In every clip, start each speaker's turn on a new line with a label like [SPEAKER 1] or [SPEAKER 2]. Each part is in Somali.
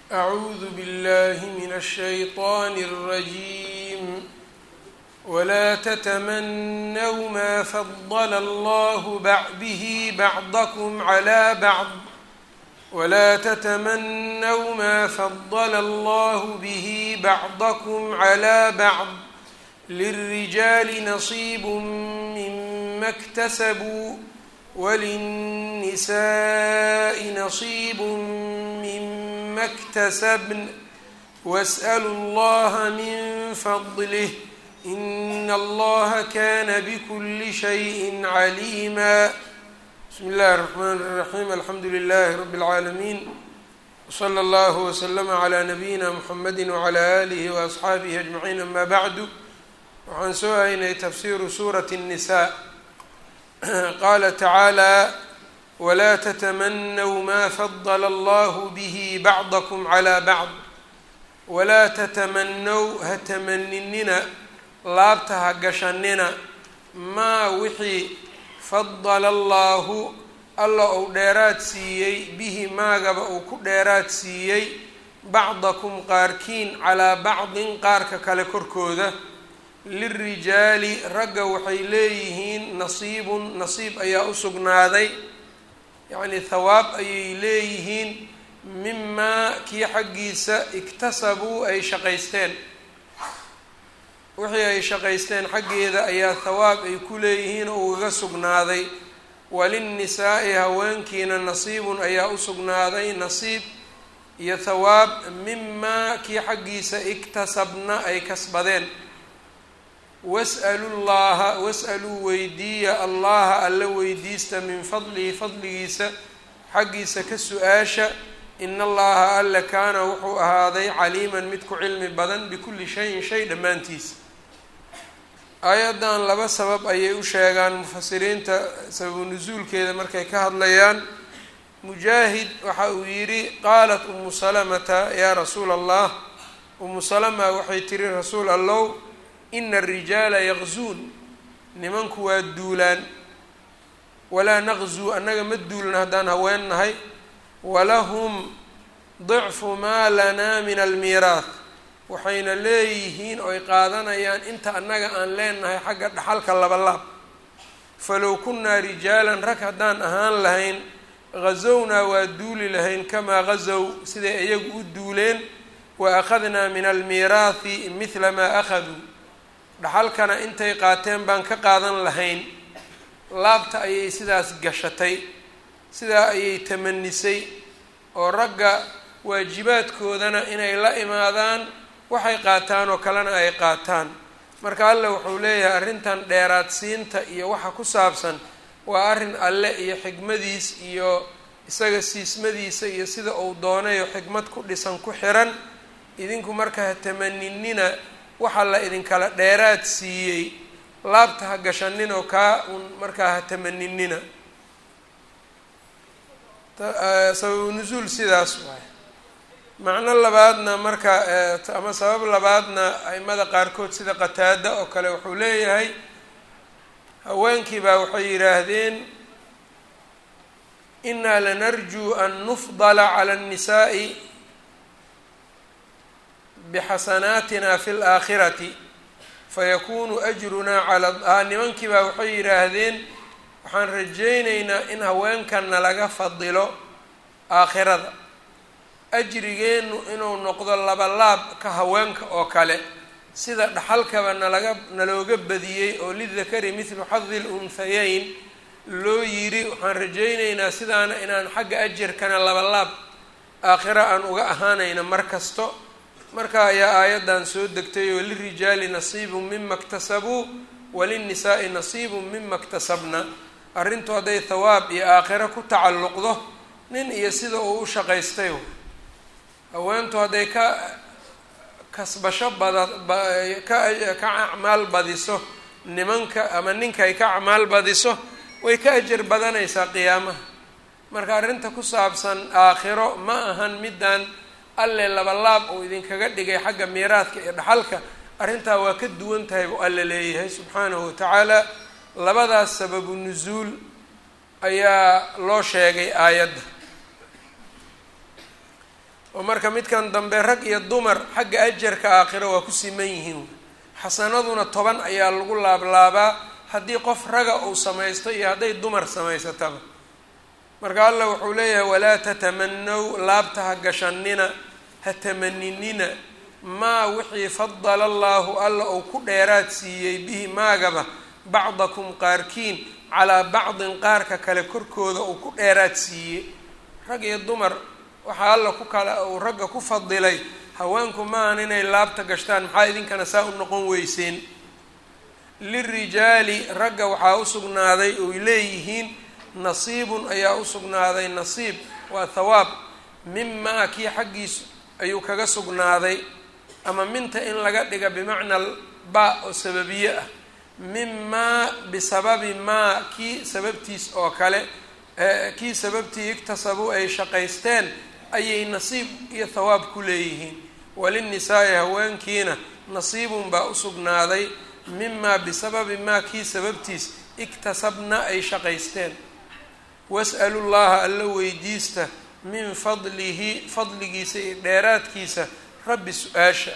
[SPEAKER 1] أعوذ بالله من الشيطان الرجيم ولا تتمنوا ما فضل الله به بعضكم على بعض ولا تتمنوا ما فضل الله به بعضكم على بعض للرجال نصيب مما اكتسبوا وللنساء نصيب مما اكتسبن واسألوا الله من فضله إن الله كان بكل شيء عليما بسم الله الرحمن الرحيم الحمد لله رب العالمين وصلى الله وسلم على نبيina mحamedi وعlى آlihi وأصxaabihi أجمعين ama bعdu waxaan soo haynay tafsiru suraة النsاء qala tacaalى wla تتmنوا ma fضل اllah bه bعضكم عlى bعض walaa تتmنw ha tamaninina laabta ha gashanina maa wixii fadala allaahu alla uu dheeraad siiyey bihi maagaba uu ku dheeraad siiyey bacdakum qaarkiin calaa bacdin qaarka kale korkooda lilrijaali ragga waxay leeyihiin nasiibun nasiib ayaa u sugnaaday yacnii thawaab ayay leeyihiin mimaa kii xaggiisa iktasabuu ay shaqaysteen wixii ay shaqaysteen xaggeeda ayaa thawaab ay ku leeyihiin oo ugaga sugnaaday walinnisaa'i haweenkiina nasiibun ayaa u sugnaaday nasiib iyo thawaab mimaa kii xaggiisa iktasabna ay kasbadeen was'alu llaha was'aluu weydiiya allaha alla weydiista min fadlihi fadligiisa xaggiisa ka su-aasha in allaha alla kaana wuxuu ahaaday caliiman mid ku cilmi badan bikulli shayin shay dhammaantiisa aayaddan laba sabab ayay u sheegaan mufasiriinta sababu nusuulkeeda markay ka hadlayaan mujaahid waxa uu yidhi qaalat umu salamata yaa rasuula allah umu salama waxay tiri rasuul allow ina arijaala yaqzuun nimanku waa duulaan walaa naqzuu annaga ma duulna haddaan haween nahay walahum dicfu maa lanaa min almiiraah waxayna leeyihiin oo ay qaadanayaan inta annaga aan leenahay xagga dhaxalka labalaab falow kunnaa rijaalan rag haddaan ahaan lahayn ghazownaa waa duuli lahayn kamaa ghazow siday iyagu u duuleen wa akhadnaa min almiiraahi mithla maa akhaduu dhaxalkana intay qaateen baan ka qaadan lahayn laabta ayay sidaas gashatay sidaa ayay tamanisay oo ragga waajibaadkoodana inay la imaadaan waxay qaataan oo kalena ay qaataan marka alle wuxuu leeyahay arrintan dheeraadsiinta iyo waxa ku saabsan waa arrin alle iyo xikmadiis iyo isaga siismadiisa iyo sida uu doonayo xikmad ku dhisan ku xiran idinku marka ha tamaninina waxa la idinkala dheeraad siiyey laabta ha gashaninoo kaa un markaa ha tamaninina sababu nusuul sidaas waay macno labaadna marka ama sabab labaadna aimada qaarkood sida qataada oo kale wuxuu leeyahay haweenkii baa waxay yidhaahdeen inaa lanarjuu an nufdala cala annisaa'i bixasanaatina fi laakhirati fayakunu ajrunaa cala nimankii baa waxay yidhaahdeen waxaan rajaynaynaa in haweenkanna laga fadilo aakhirada ajrigeennu inuu noqdo labalaab ka haweenka oo kale sida dhaxalkaba nalaga nalooga badiyey oo lidakari mithlu xadi lunhayeyn loo yidhi waxaan rajaynaynaa sidaana inaan xagga ajarkana labalaab aakhiro aan uga ahaanayna mar kasto marka ayaa aayaddan soo degtay oo lirijaali nasiibun mima iktasabuu walinnisaai nasiibun mima iktasabna arrintu hadday thawaab iyo aakhiro ku tacalluqdo nin iyo sida uu u shaqaystay haweentu hadday ka kasbasho bada ka ka acmaal badiso nimanka ama ninka ay ka acmaal badiso way ka ajar badanaysaa qiyaamaha marka arrinta ku saabsan aakhiro ma ahan middan alle labalaab uu idinkaga dhigay xagga miiraadka iyo dhaxalka arrintaa waa ka duwan tahay buu alle leeyahay subxaanahu watacaala labadaas sababu nusuul ayaa loo sheegay aayadda oo marka midkan dambe rag iyo dumar xagga ajarka aakhiro waa ku siman yihiin xasanaduna toban ayaa lagu laablaabaa haddii qof raga uu samaysto iyo hadday dumar samaysataba marka allah wuxuu leeyahay walaa tatamanow laabta ha gashanina ha tamaninina maa wixii fadala allaahu alla uu ku dheeraad siiyey bihi maagaba bacdakum qaarkiin calaa bacdin qaarka kale korkooda uu ku dheeraad siiyey rag iyo dumar waxaa alla ku kala uu ragga ku fadilay haweenku maahan inay laabta gashtaan maxaa idinkana saa u noqon weyseen lirijaali ragga waxaa u sugnaaday oy leeyihiin nasiibun ayaa u sugnaaday nasiib waa thawaab mimaa kii xaggiisu ayuu kaga sugnaaday ama minta in laga dhiga bimacnaa ba oo sababiye ah mimaa bisababi maa kii sababtiis oo kale kii sababtii iktasabuu ay shaqaysteen ayay nasiib iyo thawaab ku leeyihiin walinnisaa-i haweenkiina nasiibun baa u sugnaaday mimaa bisababi maa kii sababtiis iktasabna ay shaqaysteen was'alu llaha alla weydiista min fadlihi fadligiisa iyo dheeraadkiisa rabbi su-aasha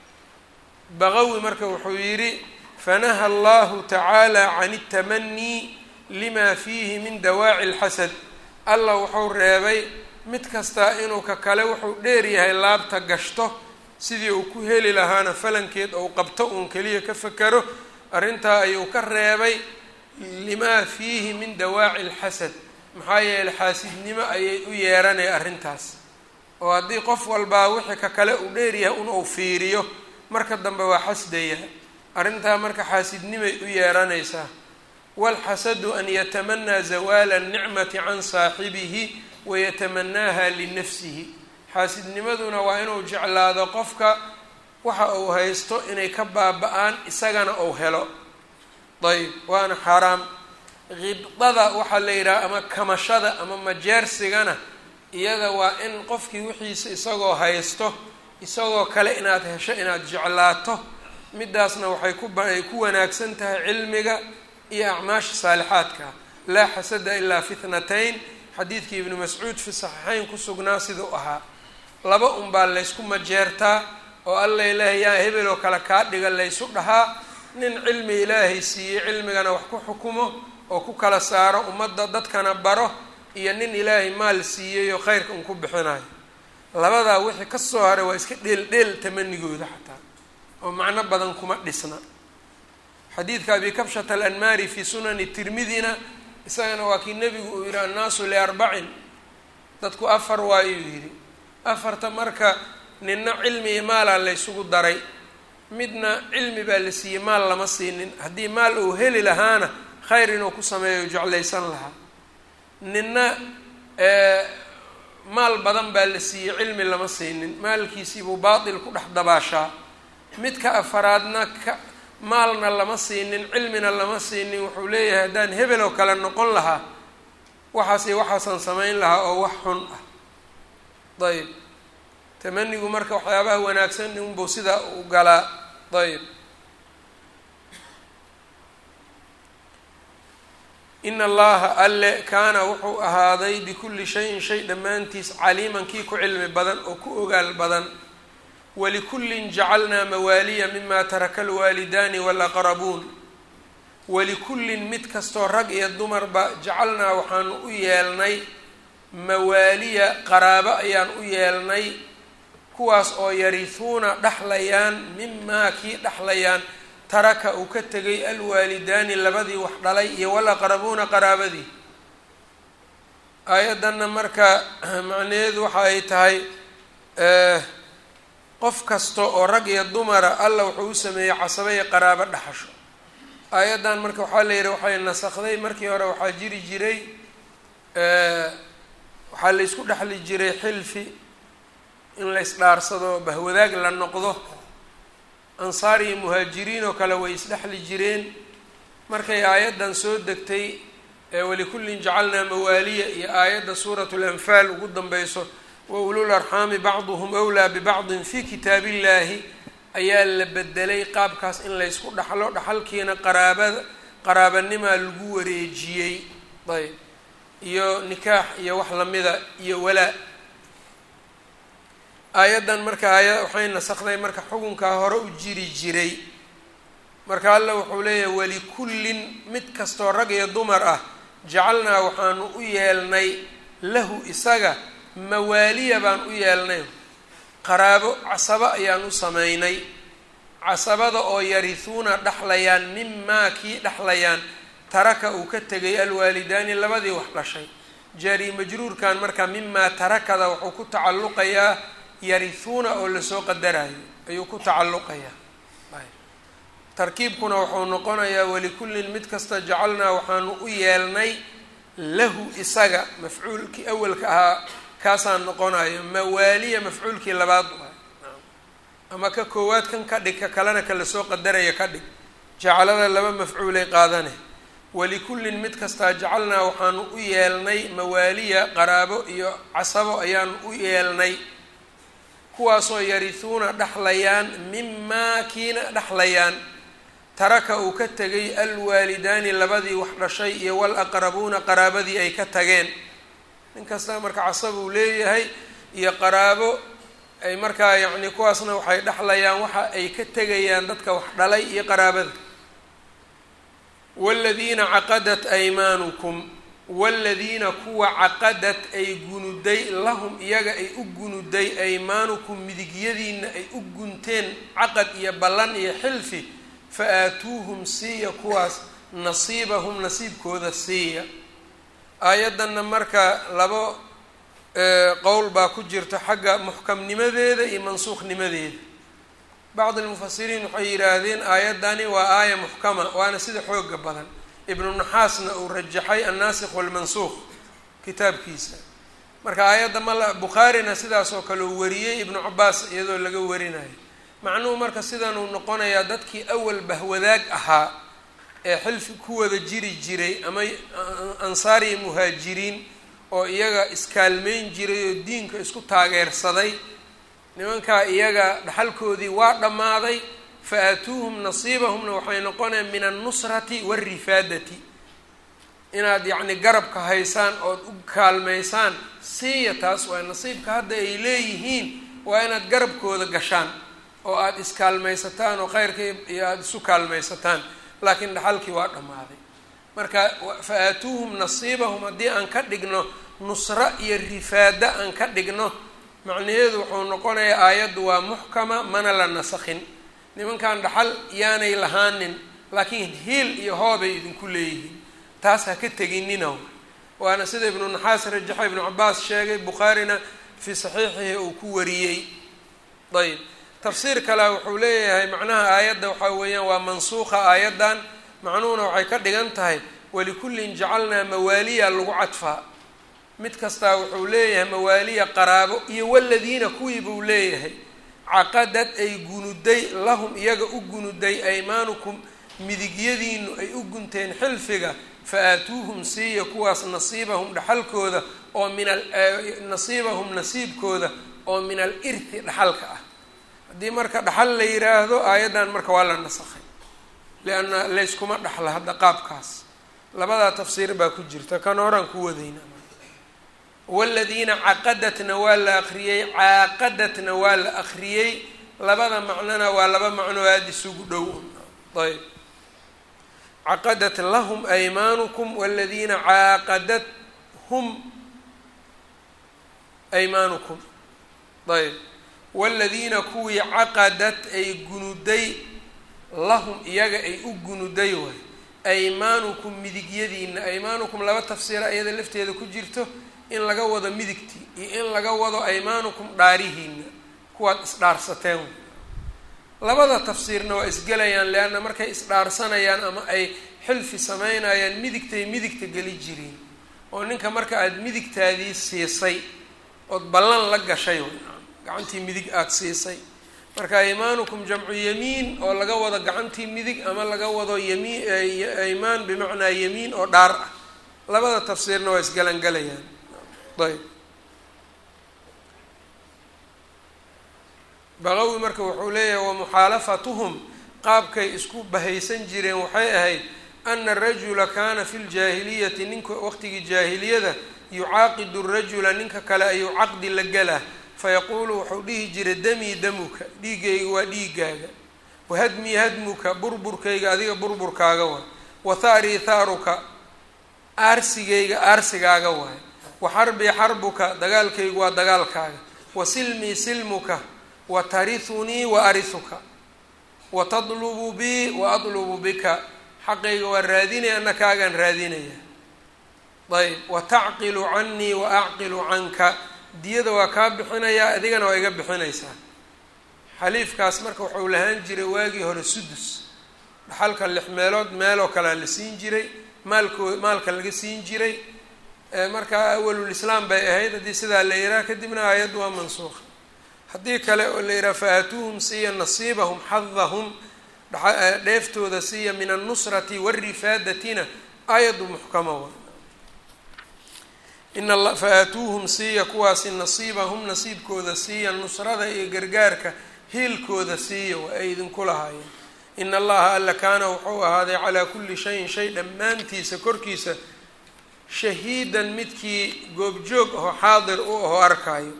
[SPEAKER 1] baqawi marka wuxuu yidhi fanaha allahu tacaala can اtamanii lima fiihi min dawaaci اlxasad allah wuxuu reebay mid kastaa inuu ka kale wuxuu dheer yahay laabta gashto sidii uu ku heli lahaana falankeed ou qabto uun keliya ka fakero arrintaa ayuu ka reebay limaa fiihi min dawaaci اlxasad maxaa yeeley xaasidnimo ayay u yeeranaya arrintaas oo haddii qof walbaa wixii ka kale uu dheeryahay un uu fiiriyo marka dambe waa xasdaya arrintaa marka xaasidnimay u yeeranaysaa waalxasadu an yatamanaa zawaala anicmati can saaxibihi wayatamanaaha linafsihi xaasidnimaduna waa inuu jeclaado qofka waxa uu haysto inay ka baaba-aan isagana uu helo ayb waana xaaraam qibdada waxaa la yidhaha ama kamashada ama majeersigana iyada waa in qofkii wixiisa isagoo haysto isagoo kale inaad hesho inaad jeclaato midaasna waxay kuay ku wanaagsan tahay cilmiga iyo acmaasha saalixaadka laa xasada ilaa fitnatayn xadiidkii ibnu mascuud fi saxiixeyn ku sugnaa siduu ahaa laba unbaa laysku majeertaa oo alla ilaahay yaa hebel oo kale kaa dhiga laysu dhahaa nin cilmi ilaahay siiyey cilmigana wax ku xukumo oo ku kala saaro ummadda dadkana baro iyo nin ilaahay maal siiyey oo khayrka un ku bixinayo labadaa wixii ka soo haray waa iska dheel dheel tamanigooda xataa oo macno badan kuma dhisna xadiidka abi kabshata alanmaari fii sunani tirmidina isagana waa kii nebigu uu yihi annaasu liarbacin dadku afar waayuu yidhi afarta marka ninna cilmi iyo maalaa laysugu daray midna cilmi baa la siiyey maal lama siinin haddii maal uu heli lahaana khayr inuu ku sameeyo jeclaysan lahaa ninna maal badan baa la siiyey cilmi lama siinin maalkiisiibuu baatil ku dhex dabaashaa midka afaraadna ka maalna lama siinin cilmina lama siinin wuxuu leeyahay haddaan hebel oo kale noqon lahaa waxaasi waxaasaan samayn lahaa oo wax xun ah ayb tamanigu marka waxyaabaha wanaagsan unbuu sidaa u galaa ayb in allaha alle kaana wuxuu ahaaday bikulli shayin shay dhammaantiis caliiman kii ku cilmi badan oo ku ogaal badan walikullin jacalnaa mawaaliya mima taraka alwaalidaani walaqrabuun walikullin mid kastoo rag iyo dumarba jacalnaa waxaanu u yeelnay mawaaliya qaraabo ayaan u yeelnay kuwaas oo yarihuuna dhexlayaan mimaa kii dhexlayaan taraka uu ka tegay alwaalidaani labadii wax dhalay iyo walaqrabuuna qaraabadii aayaddanna marka macnaheedu waxa ay tahay qof kasta oo rag iyo dumara alla wuxuu u sameeyey casaba iyo qaraabo dhaxasho aayaddan marka waxaa la yidhi waxay nasakday markii hore waxaa jiri jiray waxaa la ysku dhexli jiray xilfi in la isdhaarsado bahwadaag la noqdo ansaar iyo muhaajiriin oo kale way isdhexli jireen markay aayaddan soo degtay walikullin jacalnaa mawaaliya iyo aayadda suuratu lanfaal ugu danbeyso wa ulul arxaami bacduhum wlaa bibacdin fi kitaab illahi ayaa la bedelay qaabkaas in laysku dhaxlo dhaxalkiina qaraabada qaraabanimaa lagu wareejiyey ayb iyo nikaax iyo wax lamida iyo walaa aayaddan marka aaya waxay nasakday marka xukunkaa hore u jiri jiray marka alla wuxuu leeyahay walikullin mid kastoo rag iyo dumar ah jacalnaa waxaanu u yeelnay lahu isaga mawaaliya baan u yeelnay qaraabo casabo ayaan u sameynay casabada oo yarihuuna dhexlayaan mimaa kii dhexlayaan taraka uu ka tegay alwaalidaani labadii wax dhashay jaari majruurkan marka mimaa tarakada wuxuu ku tacalluqayaa yarihuuna oo lasoo qadarayo ayuu ku tacalluqayaa tarkiibkuna wuxuu noqonayaa walikullin mid kasta jacalnaa waxaanu u yeelnay lahu isaga mafcuulkii awalka ahaa kaasaan noqonayo mawaaliya mafcuulkii labaad ama ka koowaad kan ka dhig ka kalena kala soo qadaraya ka dhig jacalada laba mafcuulay qaadane walikullin mid kastaa jacalnaa waxaanu u yeelnay mawaaliya qaraabo iyo casabo ayaanu u yeelnay kuwaasoo yarihuuna dhexlayaan mimaa kiina dhexlayaan taraka uu ka tegay alwaalidaani labadii wax dhashay iyo walaqrabuuna qaraabadii ay ka tageen nin kasta marka casab uu leeyahay iyo qaraabo ay markaa yacni kuwaasna waxay dhexlayaan waxa ay ka tegayaan dadka wax dhalay iyo qaraabada waaladiina caqadat aymaanukum waaladiina kuwa caqadad ay gunuday lahum iyaga ay u gunuday aymaanukum midigyadiina ay u gunteen caqad iyo ballan iyo xilfi fa aatuuhum siiya kuwaas nasiibahum nasiibkooda siiya aayaddanna marka labo qowl baa ku jirta xagga muxkamnimadeeda iyo mansuukhnimadeeda bacdi almufasiriin waxay yidhaahdeen aayaddani waa aaya muxkama waana sida xooga badan ibnu naxaasna uu rajaxay annaasikh walmansuuq kitaabkiisa marka aayadda mal bukhaarina sidaas oo kale uu wariyey ibnu cabaas iyadoo laga warinayo macnuhu marka sidanuu noqonayaa dadkii awal bahwadaag ahaa ee xilfi ku wada jiri jiray ama ansaar iyo muhaajiriin oo iyaga iskaalmeyn jiray oo diinka isku taageersaday nimankaa iyaga dhaxalkoodii waa dhammaaday fa aatuuhum nasiibahumna waxay noqonayaan min annusrati waalrifaadati inaad yacni garabka haysaan ood u kaalmaysaan siiya taas waa nasiibka hadda ay leeyihiin waa inaad garabkooda gashaan oo aada iskaalmaysataan oo khayrka iyo aada isu kaalmaysataan laakiin dhaxalkii waa dhammaaday marka fa aatuuhum nasiibahum haddii aan ka dhigno nusro iyo rifaada aan ka dhigno macnaheedu wuxuu noqonayaa aayaddu waa muxkama mana la nasakhin nimankan dhaxal yaanay lahaanin laakiin hiil iyo hoobay idinku leeyihiin taas ha ka teginina waana sida ibnu naxaas rajaxa ibnu cabaas sheegay bukhaarina fii saxiixihi uu ku wariyey ayb tafsiir kale wuxuu leeyahay macnaha aayadda waxaa weeyaan waa mansuuqa aayaddan macnuhuna waxay ka dhigan tahay walikullin jacalnaa mawaaliya lagu cadfaa mid kastaa wuxuu leeyahay mawaaliya qaraabo iyo waladiina kuwii buu leeyahay caqadad ay gunuday lahum iyaga u gunuday aymaanukum midigyadiinu ay u gunteen xilfiga fa aatuuhum siiya kuwaas nasiibahum dhaxalkooda oo min nasiibahum nasiibkooda oo min al irti dhaxalka ah haddii marka dhaxal la yiraahdo aayaddan marka waa la nasakhay lianna layskuma dhaxla hadda qaabkaas labadaa tafsiir baa ku jirta kan horaan ku wadayna waladiina caqadatna waa la akriyey caaqadatna waa la akriyey labada macnona waa laba macnoo aada isugu dhow ayb caqadat lahum aymaanukum waladiina caaqadat hum aymaanukum ayb waladiina kuwii caqadat ay gunuday lahum iyaga ay u gunuday waay aymaanukum midigyadiina aymaanukum laba tafsiira iyada lafteeda ku jirto in laga wado midigtii iyo in laga wado aymaanukum dhaarihiina kuwaad isdhaarsateen labada tafsiirna waa isgelayaan leanna markay isdhaarsanayaan ama ay xilfi sameynayaan midigtay midigta geli jireen oo ninka marka aada midigtaadii siisay ood ballan la gashay gacantii midig aada siisay marka aymaanukum jamcu yamiin oo laga wado gacantii midig ama laga wado yamiin aymaan bimacnaa yamiin oo dhaar ah labada tafsiirna waa isgalangelayaan ayb baqawi marka wuxuu leeyahay wamuxaalafatuhum qaabkay isku bahaysan jireen waxay ahayd ana arajula kaana fi ljaahiliyati ninka waqtigii jaahiliyada yucaaqidu rajula ninka kale ayuu caqdi la gelaa fayaquulu wuxuu dhihi jiray damii damuka dhiiggayga waa dhiigaaga wahadmii hadmuka burburkayga adiga burburkaaga waay wa thaarii thaaruka aarsigayga aarsigaaga waay wa xarbii xarbuka dagaalkaygu waa dagaalkaaga wa silmii silmuka wa tarithunii wa arisuka wa tadlubu bii wa adlubu bika xaqayga waa raadinaya ana kaagaan raadinaya ayb wa tacqilu canii wa acqilu canka diyada waa kaa bixinayaa adigana waa iga bixinaysaa xaliifkaas marka wuxuu lahaan jiray waagii hore sudus dhaxalka lix meelood meeloo kalea la siin jiray maalkoo maalka laga siin jiray markaa awalulislaam bay ahayd haddii sidaa la yihaha kadibna aayaddu waa mansuuqa haddii kale oo la yihaha fa-aatuuhum siiya nasiibahum xadahum dheeftooda siiya min annusrati warifaadatina aayaddu muxkama wa in a fa-aatuuhum siiya kuwaasi nasiibahum nasiibkooda siiya nusrada iyo gargaarka hiilkooda siiya waa ay idinku lahaayeen in allaha alla kaana wuxuu ahaaday calaa kulli shayin shay dhammaantiisa korkiisa shahiidan midkii goobjoog aho xaadir u aho arkaayo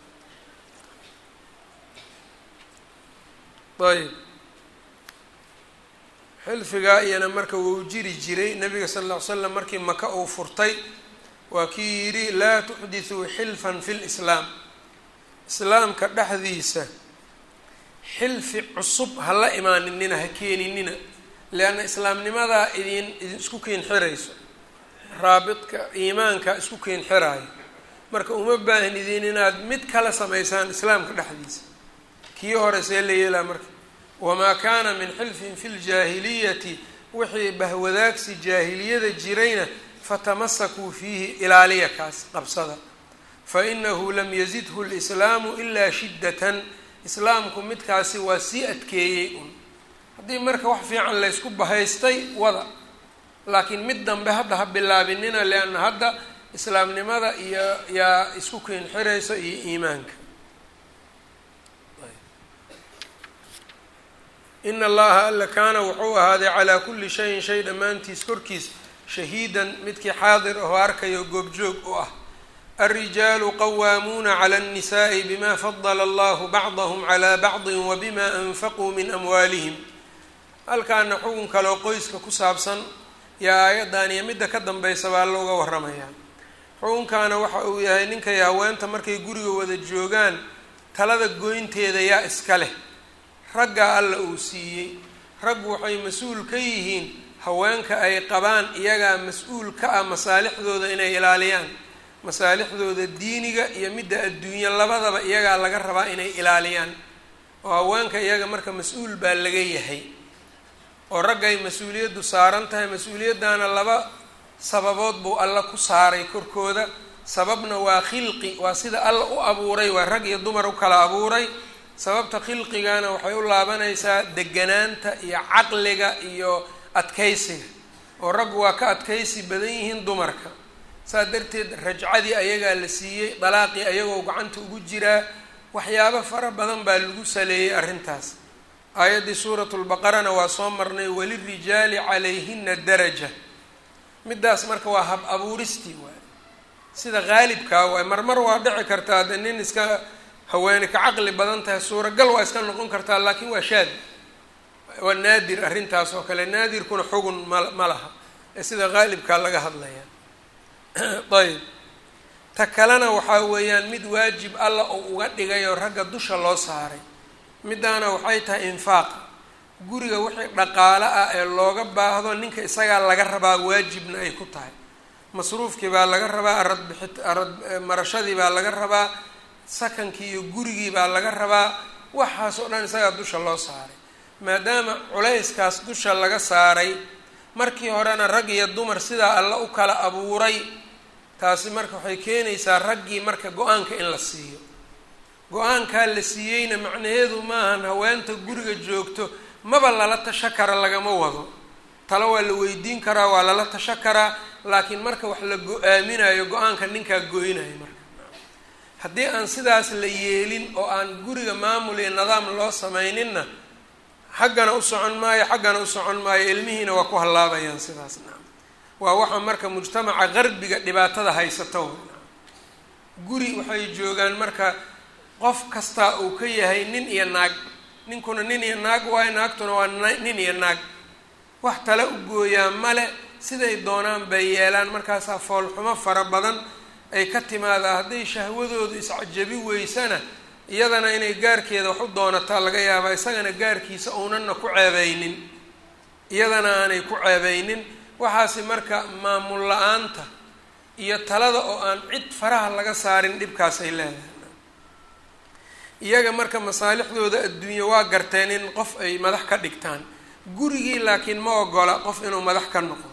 [SPEAKER 1] ayb xilfigaa iyana marka wuu jiri jiray nabiga sala alla ly slam markii maka uu furtay waa kii yidhi laa tuxdithuu xilfan fi lislaam islaamka dhexdiisa xilfi cusub ha la imaaninina ha keeninina leanna islaamnimadaa idin idin isku keen xirayso raabidka iimaanka isku keen xiraayo marka uma baahin idin inaad mid kala samaysaan islaamka dhexdiisa kii hore see la yeelaa marka wamaa kaana min xilfin fi ljaahiliyati wixii bahwadaagsi jaahiliyada jirayna fatamasakuu fiihi ilaaliya kaas qabsada fainahu lam yazidhu lislaamu ilaa shiddatan islaamku midkaasi waa sii adkeeyey un haddii marka wax fiican laysku bahaystay wada laakiin mid dambe hadda ha bilaabinina leanna hadda islaamnimada iyo yaa isku keen xirayso iyo iimaanka ina allaha alla kaana wuxuu ahaaday calaa kulli shayin shay dhammaantiis korkiis shahiidan midkii xaadir ahoo arkayo goobjoog u ah alrijaalu qawaamuuna cala annisa'i bima fadala allahu bacdahum calaa bacdin wabima anfaquu min amwaalihim halkaana xukun kaleo qoyska ku saabsan yaa aayaddan iyo midda ka dambaysa baa looga warramayaa xukunkaana waxa uu yahay ninkay haweenta markay guriga wada joogaan talada goynteeda yaa iska leh ragga alla uu siiyey raggu waxay mas-uul ka yihiin haweenka ay qabaan iyagaa mas-uul ka ah masaalixdooda inay ilaaliyaan masaalixdooda diiniga iyo midda adduunya labadaba iyagaa laga rabaa inay ilaaliyaan oo haweenka iyaga marka mas-uul baa laga yahay oo raggay mas-uuliyaddu saaran tahay mas-uuliyaddaana laba sababood buu alla ku saaray korkooda sababna waa khilqi waa sida alla u abuuray waa rag iyo dumar u kala abuuray sababta khilqigana waxay u laabanaysaa deganaanta iyo caqliga iyo adkaysiga oo raggu waa ka adkaysi badan yihiin dumarka saas darteed rajcadii ayagaa la siiyey dalaaqii ayagoo gacanta ugu jiraa waxyaabo fara badan baa lagu saleeyey arrintaas aayaddii suuratu lbaqarana waa soo marnay walirijaali calayhina daraja middaas marka waa hab abuuristii waay sida qaalibkaa waay marmar waa dhici kartaa de nin iska haweene ka caqli badan tahay suuragal waa iska noqon kartaa laakiin waa shaad waa naadir arrintaas oo kale naadirkuna xugun ma ma laha ee sida qaalibkaa laga hadlaya ayb ta kalena waxaa weeyaan mid waajib alla oo uga dhigay oo ragga dusha loo saaray middaana waxay tahay infaaqa guriga wixii dhaqaale ah ee looga baahdo ninka isagaa laga rabaa waajibna ay ku tahay masruufkii baa laga rabaa arad bixit arad marashadii baa laga rabaa sakankii iyo gurigii baa laga rabaa waxaas oo dhan isagaa dusha loo saaray maadaama culayskaas dusha laga saaray markii horena rag iyo dumar sidaa alla u kala abuuray taasi marka waxay keenaysaa raggii marka go-aanka in la siiyo go-aankaa la siiyeyna macnaheedu maahan haweenta guriga joogto maba lala tasho kara lagama wado talo waa la weydiin karaa waa lala tasho karaa laakiin marka wax la go-aaminayo go-aanka ninkaa goynayo marka haddii aan sidaas la yeelin oo aan guriga maamul iyo nidaam loo samayninna xaggana u socon maayo xaggana u socon maayo ilmihiina waa ku hallaabayaan sidaas naam waa waxa marka mujtamaca qarbiga dhibaatada haysato guri waxay joogaan marka qof kastaa uu ka yahay nin iyo naag ninkuna nin iyo naag waayo naagtuna waa nin iyo naag wax tale u gooyaa male siday doonaan bay yeelaan markaasaa foolxumo fara badan ay ka timaadaa hadday shahwadoodu iscajabi weysana iyadana inay gaarkeeda wax u doonataa laga yaabaa isagana gaarkiisa uunanna ku ceebeynin iyadana aanay ku ceebeynin waxaasi marka maamul la-aanta iyo talada oo aan cid faraha laga saarin dhibkaas ay leedahay iyaga marka masaalixdooda adduunye waa garteen in qof ay madax ka dhigtaan gurigii laakiin ma ogola qof inuu madax ka noqdo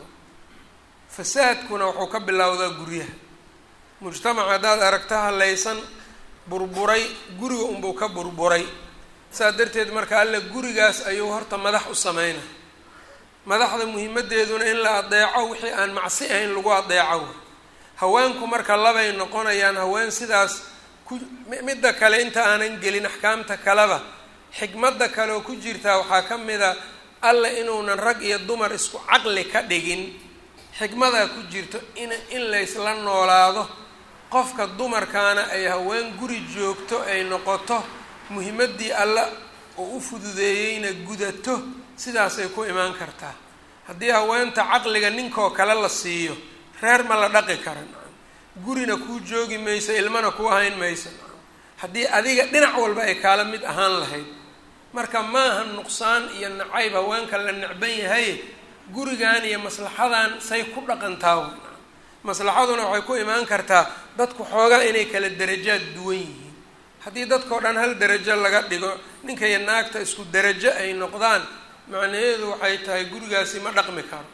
[SPEAKER 1] fasaadkuna wuxuu ka bilowdaa guryaha mujtamac haddaad aragta halaysan burburay guriga unbuu ka burburay saas darteed marka alle gurigaas ayuu horta madax u sameynay madaxda muhimadeeduna in la adeeco wixii aan macsi ahayn lagu adeeco haweenku marka labay noqonayaan haween sidaas ku midda kale inta aanan gelin axkaamta kaleba xikmadda kale oo ku jirtaa waxaa ka mid a alle inuunan rag iyo dumar isku caqli ka dhigin xikmadaa ku jirto in in laysla noolaado qofka dumarkaana ay haween guri joogto ay noqoto muhimaddii alle oo u fududeeyeyna gudato sidaasay ku imaan kartaa haddii haweenta caqliga ninkoo kale la siiyo reer ma la dhaqi karan gurina kuu joogi mayso ilmana kuu hayn mayso haddii adiga dhinac walba ay kaala mid ahaan lahayd marka maaha nuqsaan iyo nacayb haweenka la necban yahay gurigan iyo maslaxadan say ku dhaqantaa maslaxaduna waxay ku imaan kartaa dadku xoogaa inay kala darajaad duwan yihiin haddii dadkao dhan hal darajo laga dhigo ninka iyo naagta isku darajo ay noqdaan macnaheedu waxay tahay gurigaasi ma dhaqmi karo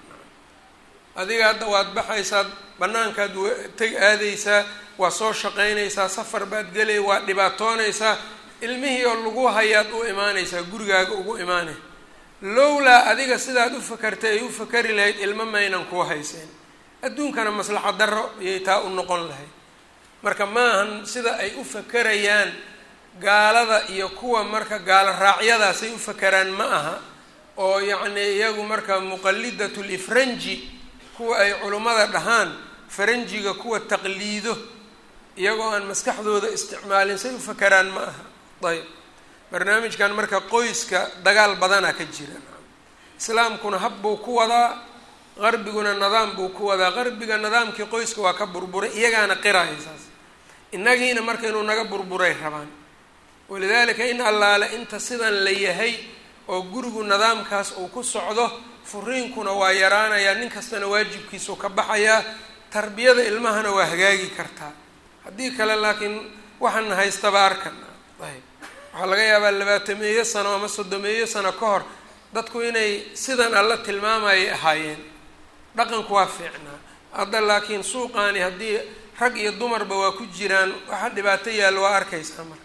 [SPEAKER 1] adiga hadda waad baxaysaa banaankaad teg aadaysaa waa soo shaqaynaysaa safar baad gelay waa dhibaatoonaysaa ilmihii oo lagu hayaad u imaanaysaa gurigaaga ugu imaanay lowlaa adiga sidaad u fakartay ay u fakari lahayd ilmo maynan kuu hayseen adduunkana maslaxa darro ayay taa u noqon lahayd marka maahan sida ay u fakerayaan gaalada iyo kuwa marka gaalo raacyadaasay u fakeraan ma aha oo yacni iyagu marka muqalidatul ifranji kuwa ay culummada dhahaan faranjiga kuwa taqliido iyagoo aan maskaxdooda isticmaalin say u fakeraan ma aha ayb barnaamijkan marka qoyska dagaal badana ka jira islaamkuna hab buu ku wadaa qarbiguna nidaam buu ku wadaa qarbiga nidaamkii qoyska waa ka burburay iyagaana qiraya saas innagiina marka inuu naga burburay rabaan walidaalika in allaale inta sidan la yahay oo gurigu nidaamkaas uu ku socdo furiinkuna waa yaraanayaa nin kastana waajibkiisuu ka baxayaa tarbiyada ilmahana waa hagaagi kartaa haddii kale laakiin waxaana haystaba arkan ayb waxaa laga yaabaa labaatameeyo sano ama soddomeeyo sano ka hor dadku inay sidan alla tilmaamayay ahaayeen dhaqanku waa fiicnaa hadda laakiin suuqaani haddii rag iyo dumarba waa ku jiraan waxa dhibaato yaallo waa arkaysaa marka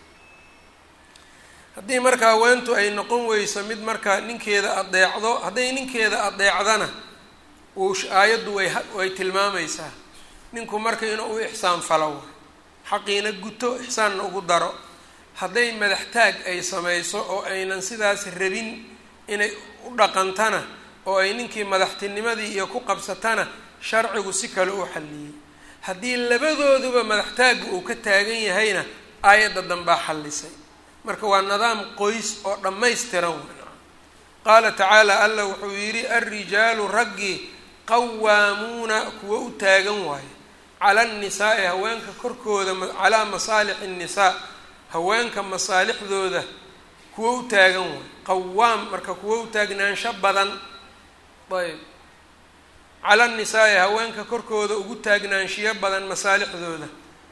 [SPEAKER 1] haddii marka haweentu ay noqon weyso mid marka ninkeeda adeecdo hadday ninkeeda adeecdana uu aayaddu way way tilmaamaysaa ninku marka inuu u ixsaan falo xaqiina guto ixsaanna ugu daro hadday madaxtaag ay samayso oo aynan sidaas rabin inay u dhaqantana oo ay ninkii madaxtinimadii iyo ku qabsatana sharcigu si kale u xalliyey haddii labadooduba madaxtaagga uu ka taagan yahayna aayadda dambaa xallisay marka waa nidaam qoys oo dhammaystiran qaala tacaala alla wuxuu yidhi alrijaalu raggii qawaamuuna kuwa u taagan waaye cala annisaai haweenka korkooda calaa masaalixi nnisaa haweenka masaalixdooda kuwa u taagan waaye qawaam marka kuwa u taagnaansho badan ayb cala annisaai haweenka korkooda ugu taagnaanshiyo badan masaalixdooda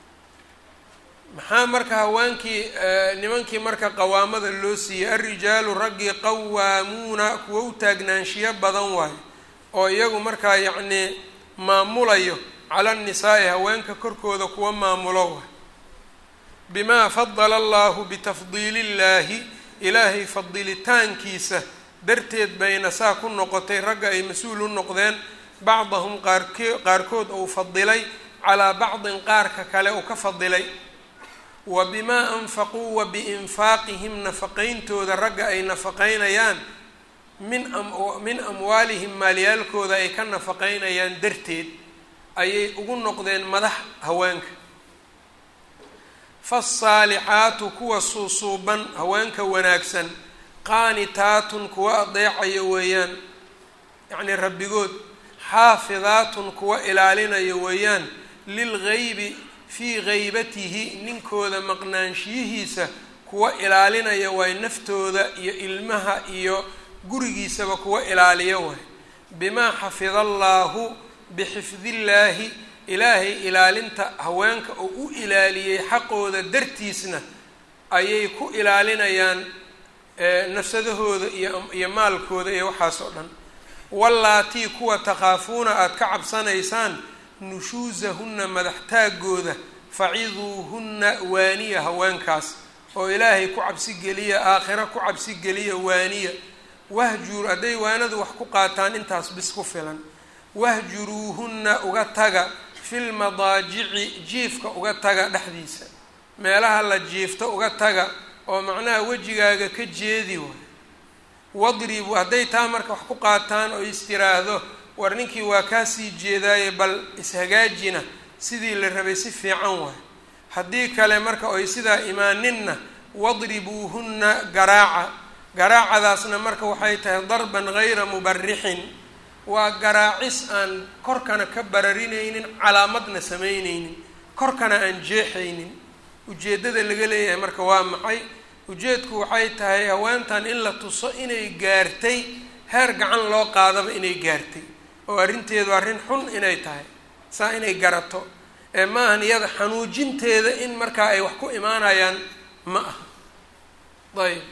[SPEAKER 1] maxaa marka haweenkii nimankii marka qawaamada loo siiyey alrijaalu raggii qawaamuuna kuwa u taagnaanshiyo badan waayo oo iyagu markaa yacnii maamulayo cala annisaai haweenka korkooda kuwa maamulo waay bimaa fadala allahu bitafdiili illaahi ilaahay fadilitaankiisa darteed bayna saa ku noqotay ragga ay mas-uul u noqdeen bacdahum qaarke qaarkood uu fadilay calaa bacdin qaarka kale uu ka fadilay wa bimaa anfaquu wa biinfaaqihim nafaqayntooda ragga ay nafaqaynayaan min min amwaalihim maalyaalkooda ay ka nafaqaynayaan darteed ayay ugu noqdeen madax haweenka faasaalixaatu kuwa suusuuban haweenka wanaagsan qaanitaatun kuwa adeecayo weeyaan yacnii rabbigood xaafidaatun kuwa ilaalinayo weeyaan lilgaybi fii gaybatihi ninkooda maqnaanshiyihiisa kuwa ilaalinaya waay naftooda iyo ilmaha iyo gurigiisaba kuwa ilaaliya waay bimaa xafida allaahu bixifdillaahi ilaahay ilaalinta haweenka oo u ilaaliyey xaqooda dartiisna ayay ku ilaalinayaan nafsadahooda iyo iyo maalkooda iyo waxaas oo dhan wallaatii kuwa takhaafuuna aada ka cabsanaysaan nushuusahunna madaxtaagooda faciduuhunna waaniya haweenkaas oo ilaahay ku cabsi geliya aakhiro ku cabsi geliya waaniya wahjur hadday waanadu wax ku qaataan intaas bis ku filan wahjuruuhunna uga taga fil madaajici jiifka uga taga dhexdiisa meelaha la jiifto uga taga oo macnaha wejigaaga ka jeedi waay wadribu hadday taa marka wax ku qaataan oo istiraahdo war ninkii waa kaasii jeedaaye bal ishagaajina sidii la rabay si fiican waay haddii kale marka oy sidaa imaaninna wadribuuhunna garaaca garaacadaasna marka waxay tahay darban gayra mubarixin waa garaacis aan korkana ka bararinaynin calaamadna samaynaynin korkana aan jeexaynin ujeeddada laga leeyahay marka waa maxay ujeedku waxay tahay haweentan in la tuso inay gaartay heer gacan loo qaadaba inay gaartay oo arrinteedu arrin xun inay tahay saa inay garato ee maahan iyada xanuujinteeda in markaa ay wax ku imaanayaan ma aha ayb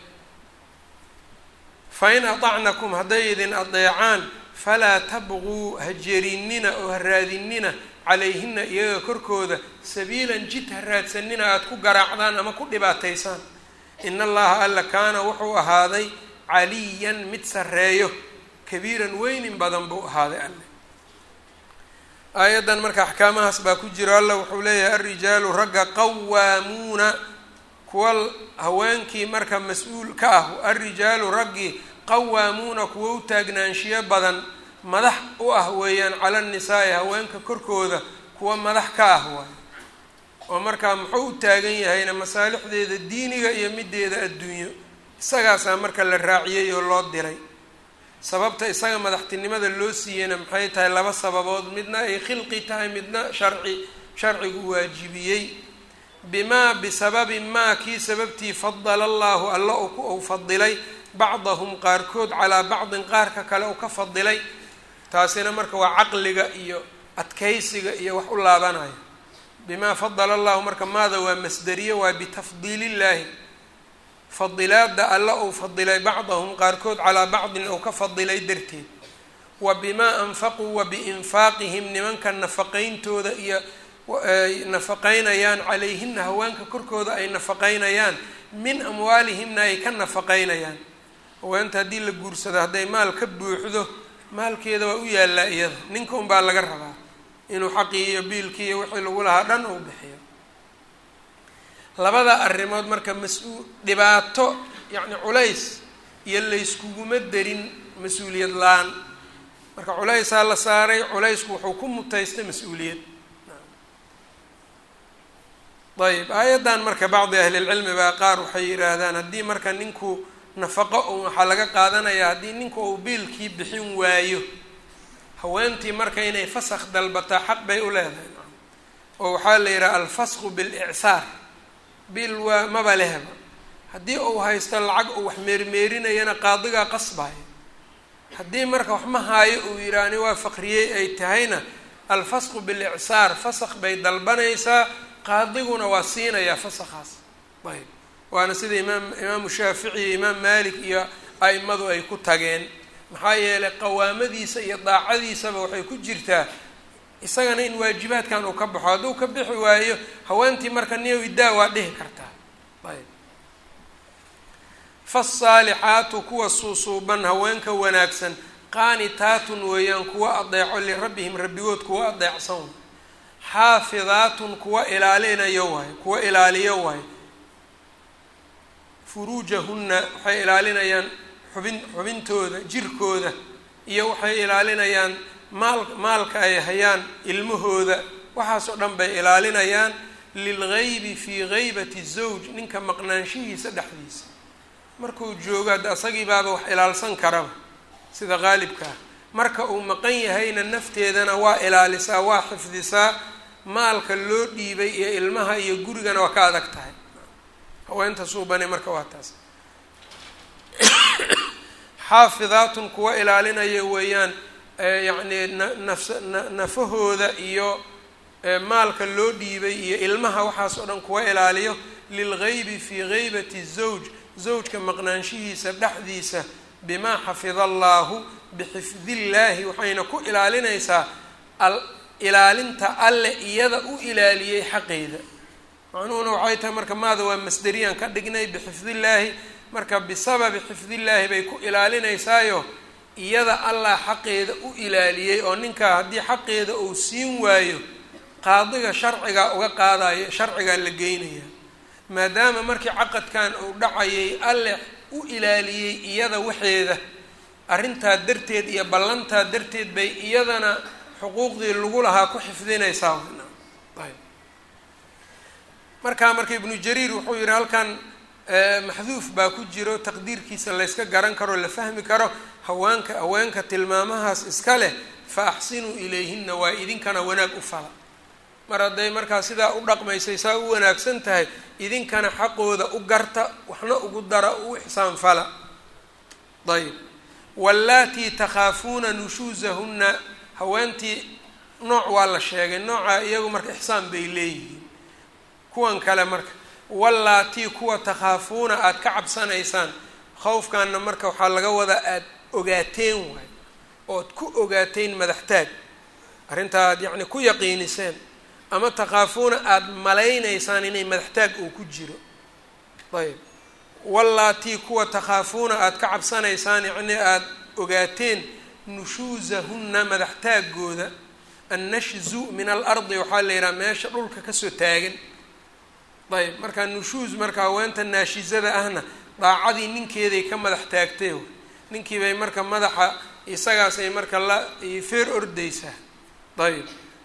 [SPEAKER 1] fa in atacnakum hadday idin adeecaan falaa tabquu ha jerinina oo ha raadinina calayhina iyaga korkooda sabiilan jid ha raadsanina aada ku garaacdaan ama ku dhibaataysaan in allaha alla kaana wuxuu ahaaday caliyan mid sarreeyo kabiiran weynin badan buu ahaaday alle aayaddan marka axkaamahaas baa ku jiro alla wuxuu leeyahay alrijaalu ragga qawaamuuna kuwa haweenkii marka mas-uul ka ah alrijaalu raggii qawaamuuna kuwa u taagnaanshiyo badan madax u ah weeyaan cala nisaa'i haweenka korkooda kuwa madax ka ah waay oo markaa muxuu u taagan yahayna masaalixdeeda diiniga iyo mideeda adduunyo isagaasaa marka la raaciyey oo loo diray sababta isaga madaxtinimada loo siiyeyna maxay tahay laba sababood midna ay khilqi tahay midna sharci sharcigu waajibiyey bimaa bisababi maa kii sababtii fadala allahu alla uu fadilay bacdahum qaarkood calaa bacdin qaarka kale uu ka fadilay taasina marka waa caqliga iyo adkaysiga iyo wax u laabanaya bimaa fadala allahu marka maada waa masderiye waa bitafdiilillaahi fadilaada alla uu fadilay bacdahum qaarkood calaa bacdin uu ka fadilay darteed wa bimaa anfaquu wa biinfaaqihim nimanka nafaqayntooda iyo nafaqaynayaan calayhina haweenka korkooda ay nafaqaynayaan min amwaalihimna ay ka nafaqaynayaan haweenta haddii la guursado hadday maal ka buuxdo maalkeeda waa u yaallaa iyada ninka unbaa laga rabaa inuu xaqii iyo biilkii iyo wixii lagu lahaa dhan uu bixiyo labada arrimood marka mas-uul dhibaato yacni culays iyo layskuguma darin mas-uuliyad la-aan marka culaysaa la saaray culaysku wuxuu ku mutaystay mas-uuliyad ayb aayaddan marka bacdi ahlilcilmi baa qaar waxay yidhaahdaan haddii marka ninku nafaqo un waxaa laga qaadanayaa haddii ninku uu biilkii bixin waayo haweentii marka inay fasakh dalbataa xaq bay u leedahay oo waxaa la yidhaha alfasqu bilicsaar biil waa maba lehba haddii uu haysto lacag uu wax meermeerinayana qaadigaa qasbaayo haddii marka wax ma haayo uu yidhaahni waa faqriyey ay tahayna alfasqu bilicsaar fasakh bay dalbanaysaa qaadiguna waa siinayaa fasakhaas ayb waana sida imaam imaamu shaafici iyo imaam maalik iyo a'imadu ay ku tageen maxaa yeelay qawaamadiisa iyo daacadiisaba waxay ku jirtaa isagana in waajibaadkan uu ka baxo hadduu ka bixi waayo haweentii marka niyow idaa waa dhihi kartaa ayb faasaalixaatu kuwa suusuuban haweenka wanaagsan qaanitaatun weeyaan kuwa adeeco lirabbihim rabbigood kuwa adeecsan xaafidaatun kuwa ilaalinayo waayo kuwa ilaaliyo waayo furuujahunna waxay ilaalinayaan xubin xubintooda jirkooda iyo waxay ilaalinayaan maal maalka ay hayaan ilmahooda waxaasoo dhan bay ilaalinayaan lilgaybi fii gaybati zawj ninka maqnaanshihiisa dhexdiisa markuu joogo hadda asagii baaba wax ilaalsan karaba sida qaalibka ah marka uu maqan yahayna nafteedana waa ilaalisaa waa xifdisaa maalka loo dhiibay iyo ilmaha iyo gurigana waa ka adag tahay haweenta suubane marka waa taas xaafidaatun kuwa ilaalinaya weeyaan yacni nafs nafahooda iyo maalka loo dhiibay iyo ilmaha waxaas oo dhan kuwa ilaaliyo lilgaybi fii gaybati zawj zawjka maqnaanshihiisa dhexdiisa bimaa xafida allaahu bixifdillaahi waxayna ku ilaalinaysaa ilaalinta alle iyada u ilaaliyey xaqeeda macnuhuna waxay tahay marka maada waa masderiyaan ka dhignay bixifdillaahi marka bisababi xifdillaahi bay ku ilaalinaysaayo iyada allah xaqeeda u ilaaliyey oo ninkaa haddii xaqeeda uu siin waayo qaadiga sharcigaa uga qaadayo sharcigaa la geynaya maadaama markii caqadkan uu dhacayay alle u ilaaliyey iyada waxeeda arrintaa darteed iyo ballantaa darteed bay iyadana xuquuqdii lagu lahaa ku xifdinaysaa ayb markaa marka ibnu jariir wuxuu yihi halkan maxduuf baa ku jiro taqdiirkiisa layska garan karo la fahmi karo haweenka haweenka tilmaamahaas iska leh fa axsinuu ilayhina waa idinkana wanaag u fala mar hadday markaa sidaa u dhaqmaysay saa u wanaagsan tahay idinkana xaqooda u garta waxna ugu dara u ixsaan fala ayb wallaatii takhaafuuna nushuusahunna haweentii nooc waa la sheegay nooca iyagu marka ixsaan bay leeyihiin kuwan kale marka wallaatii kuwa takhaafuuna aada ka cabsanaysaan khawfkaana marka waxaa laga wadaa aada ogaateen waay ood ku ogaateen madaxtaag arrintaa aad yacni ku yaqiiniseen ama takhaafuuna aada malaynaysaan inay madaxtaag uu ku jiro ayb wallaatii kuwa takhaafuuna aada ka cabsanaysaan yacni aada ogaateen nushuusahunna madaxtaaggooda annashzu min alardi waxaa la yidhaha meesha dhulka kasoo taagan ayb marka nushuus marka haweenta naashizada ahna daacadii ninkeeday ka madax taagtay ninkii bay marka madaxa isagaasay marka la feer ordaysaa ayb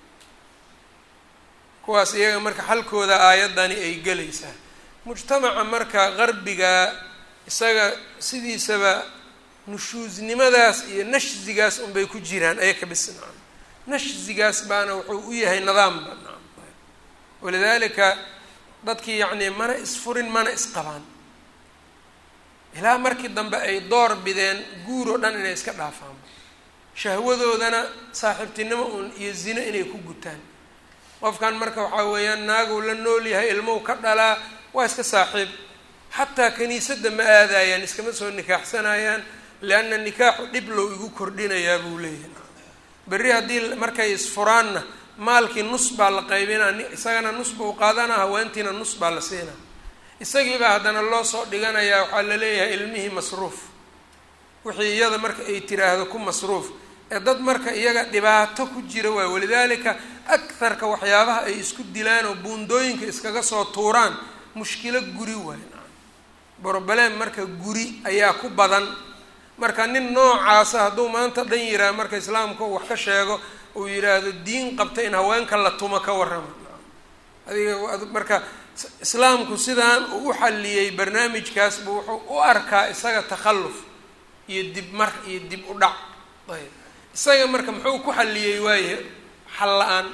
[SPEAKER 1] kuwaas iyaga marka xalkooda aayaddani ay gelaysaa mujtamaca marka qarbiga isaga sidiisaba nushuusnimadaas iyo nashzigaas unbay ku jiraan ayaka bis nacam nashzigaas baana wuxuu u yahay nidaamba nacam walidaalika dadkii yacni mana isfurin mana isqabaan ilaa markii dambe ay door bideen guur oo dhan inay iska dhaafaan shahwadoodana saaxiibtinimo uun iyo zino inay ku gutaan qofkan marka waxaa weeyaan naaguu la nool yahay ilmuhu ka dhalaa waa iska saaxiib xataa kaniisadda ma aadayaan iskama soo nikaaxsanayaan lianna nikaaxu dhib low igu kordhinayaa buu leeyahay berri haddii markay isfuraanna maalkii nus baa la qaybinaa isagana nus buu qaadanaa haweentiina nus baa la siinaa isagiibaa haddana loo soo dhiganayaa waxaa la leeyahay ilmihii masruuf wixii iyada marka ay tiraahdo ku masruuf ee dad marka iyaga dhibaato ku jira waay walidaalika akharka waxyaabaha ay isku dilaan oo buundooyinka iskaga soo tuuraan mushkilo guri waay broblem marka guri ayaa ku badan marka nin noocaasa hadduu maanta dhan yiraa marka islaamka uu wax ka sheego uu yidhaahdo diin qabta in haweenka la tumo ka warrama adiga marka islaamku sidaan uu u xalliyey barnaamijkaas buu wuxuu u arkaa isaga takhalluf iyo dib mar iyo dib u dhac ayb isaga marka muxuu ku xalliyey waaye xal la-aan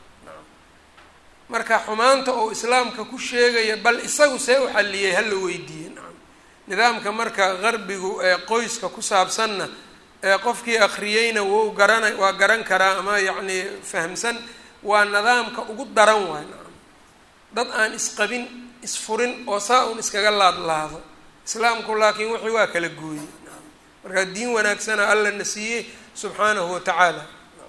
[SPEAKER 1] marka xumaanta oo islaamka ku sheegaya bal isagu see u xalliyey hala weydiiye nacam nidaamka marka qarbigu ee qoyska ku saabsanna ee qofkii akhriyeyna wou garana waa garan karaa ama yacni fahamsan waa nidaamka ugu daran waay nacam dad aan isqabin isfurin oo saa un iskaga laadlaado islaamku laakiin wixii waa kala gooyey nacam marka diin wanaagsana alla na siiyey subxaanahu watacaala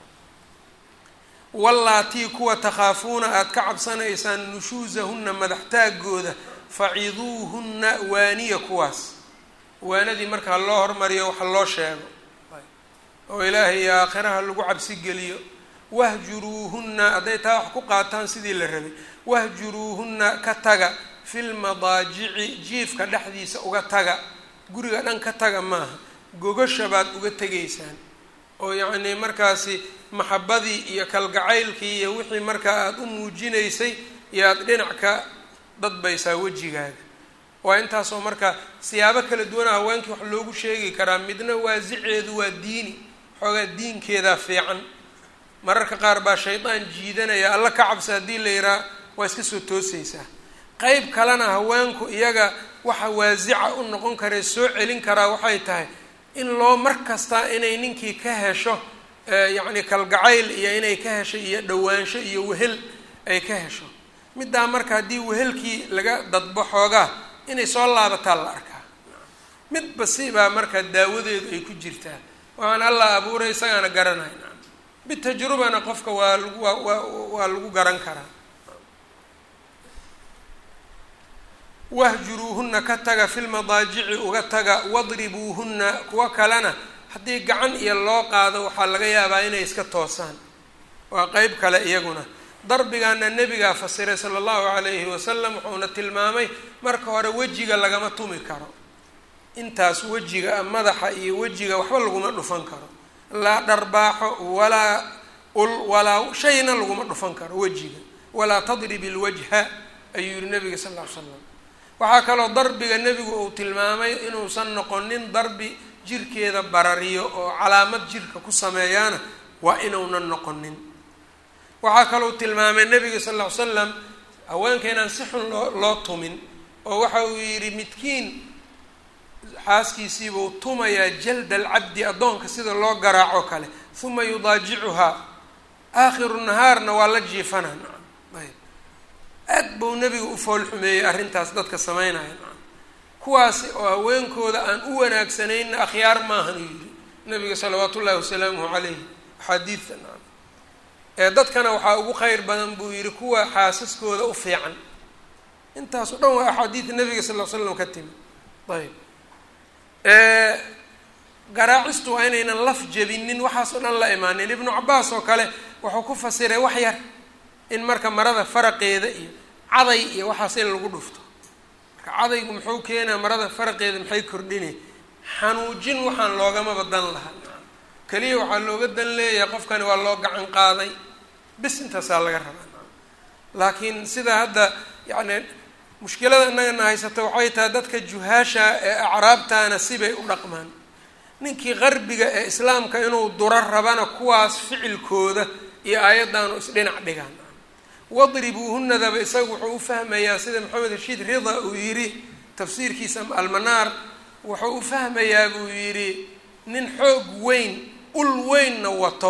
[SPEAKER 1] wallaatii kuwa takhaafuuna aada ka cabsanaysaan nushuusahunna madaxtaagooda faciduuhunna waaniya kuwaas waanadii marka ha loo hormariyo waxa loo sheego oo ilaahay iyo aakhiraha lagu cabsi geliyo wahjuruuhunna hadday taa wax ku qaataan sidii la rabay wahjuruuhunna ka taga filmadaajici jiifka dhexdiisa uga taga guriga dhan ka taga maaha gogasha baad uga tegaysaan oo yacnii markaasi maxabadii iyo kalgacaylkii iyo wixii markaa aada u muujinaysay yaad dhinac ka dadbaysaa wejigaaga waa intaasoo marka siyaabo kala duwana haweenkii wax loogu sheegi karaa midna waasiceedu waa diini xoogaa diinkeedaa fiican mararka qaar baa shaydaan jiidanaya alla ka cabsa haddii la yihaa waa iska soo toosaysaa qeyb kalena haweenku iyaga waxa waasica u noqon karee soo celin karaa waxay tahay in loo mar kasta inay ninkii ka hesho yacni kalgacayl iyo inay ka hesho iyo dhowaansho iyo wehel ay ka hesho middaa marka haddii wehelkii laga dadbo xoogaa inay soo laabataa la arkaa midba sibaa marka daawadeedu ay ku jirtaa waxaan allah abuuray isagaana garanayna bitajrubana qofka waa lagu waa waa waa lagu garan karaa wahjuruuhuna ka taga fi lmadaajici uga taga wadribuuhuna kuwa kalena haddii gacan iyo loo qaado waxaa laga yaabaa inay iska toosaan waa qeyb kale iyaguna darbigaana nebigaa fasiray sala allahu calayhi wasalam wuxuuna tilmaamay marka hore wejiga lagama tumi karo intaas wejiga madaxa iyo wejiga waxba laguma dhufan karo laa dharbaaxo walaa ul walaa shayna laguma dhufan karo wejiga walaa tadrib ilwajha ayuu yihi nabiga sal ll ly slam waxaa kaloo darbiga nebigu uu tilmaamay inuusan noqonin darbi jirkeeda barariyo oo calaamad jirka ku sameeyaana waa inuunan noqonin waxaa kalou tilmaamay nebiga sal ll ly slam haweenka inaan si xun loo loo tumin oo waxa uu yidhi midkiin xaaskiisiibuu tumayaa jalda alcabdi addoonka sida loo garaaco kale uma yudaajicuhaa aakhiru nahaarna waa la jiifanaa nacam ayb aad buu nebiga u fool xumeeyey arrintaas dadka sameynaya nacam kuwaasi oo haweenkooda aan u wanaagsanayna akhyaar maahan uu yidhi nabiga salawaatu ullahi wasalaamuhu calayh axaadiidta nacam ee dadkana waxaa ugu kheyr badan buu yidhi kuwa xaasaskooda u fiican intaas o dhan waa axaadiida nabiga sal ll slam ka timi ayb garaacistu waa inaynan laf jebinin waxaas oo dhan la imaanin ibnu cabaas oo kale wuxuu ku fasiray wax yar in marka marada faraqeeda iyo caday iyo waxaas in lagu dhufto marka cadaygu muxuu keenaa marada faraqeeda maxay kordhinay xanuujin waxaan loogama dan lahaa keliya waxaa looga dan leeyahay qofkani waa loo gacan qaaday bis intaasaa laga rabaa laakiin sida hadda yacni mushkilada innagana haysata waxay tahay dadka juhaasha ee acraabtaana sibay u dhaqmaan ninkii qarbiga ee islaamka inuu duro rabana kuwaas ficilkooda iyo aayaddaanu isdhinac dhigaan wadribuuhunadaba isaga wuxuu u fahmayaa sida maxamed rashiid rida uu yidhi tafsiirkiisa almanaar wuxuu u fahmayaa buu yidhi nin xoog weyn ul weynna wato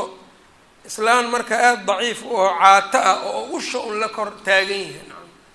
[SPEAKER 1] islaan marka aada daciif oo caato ah oo usha un la kor taagan yahay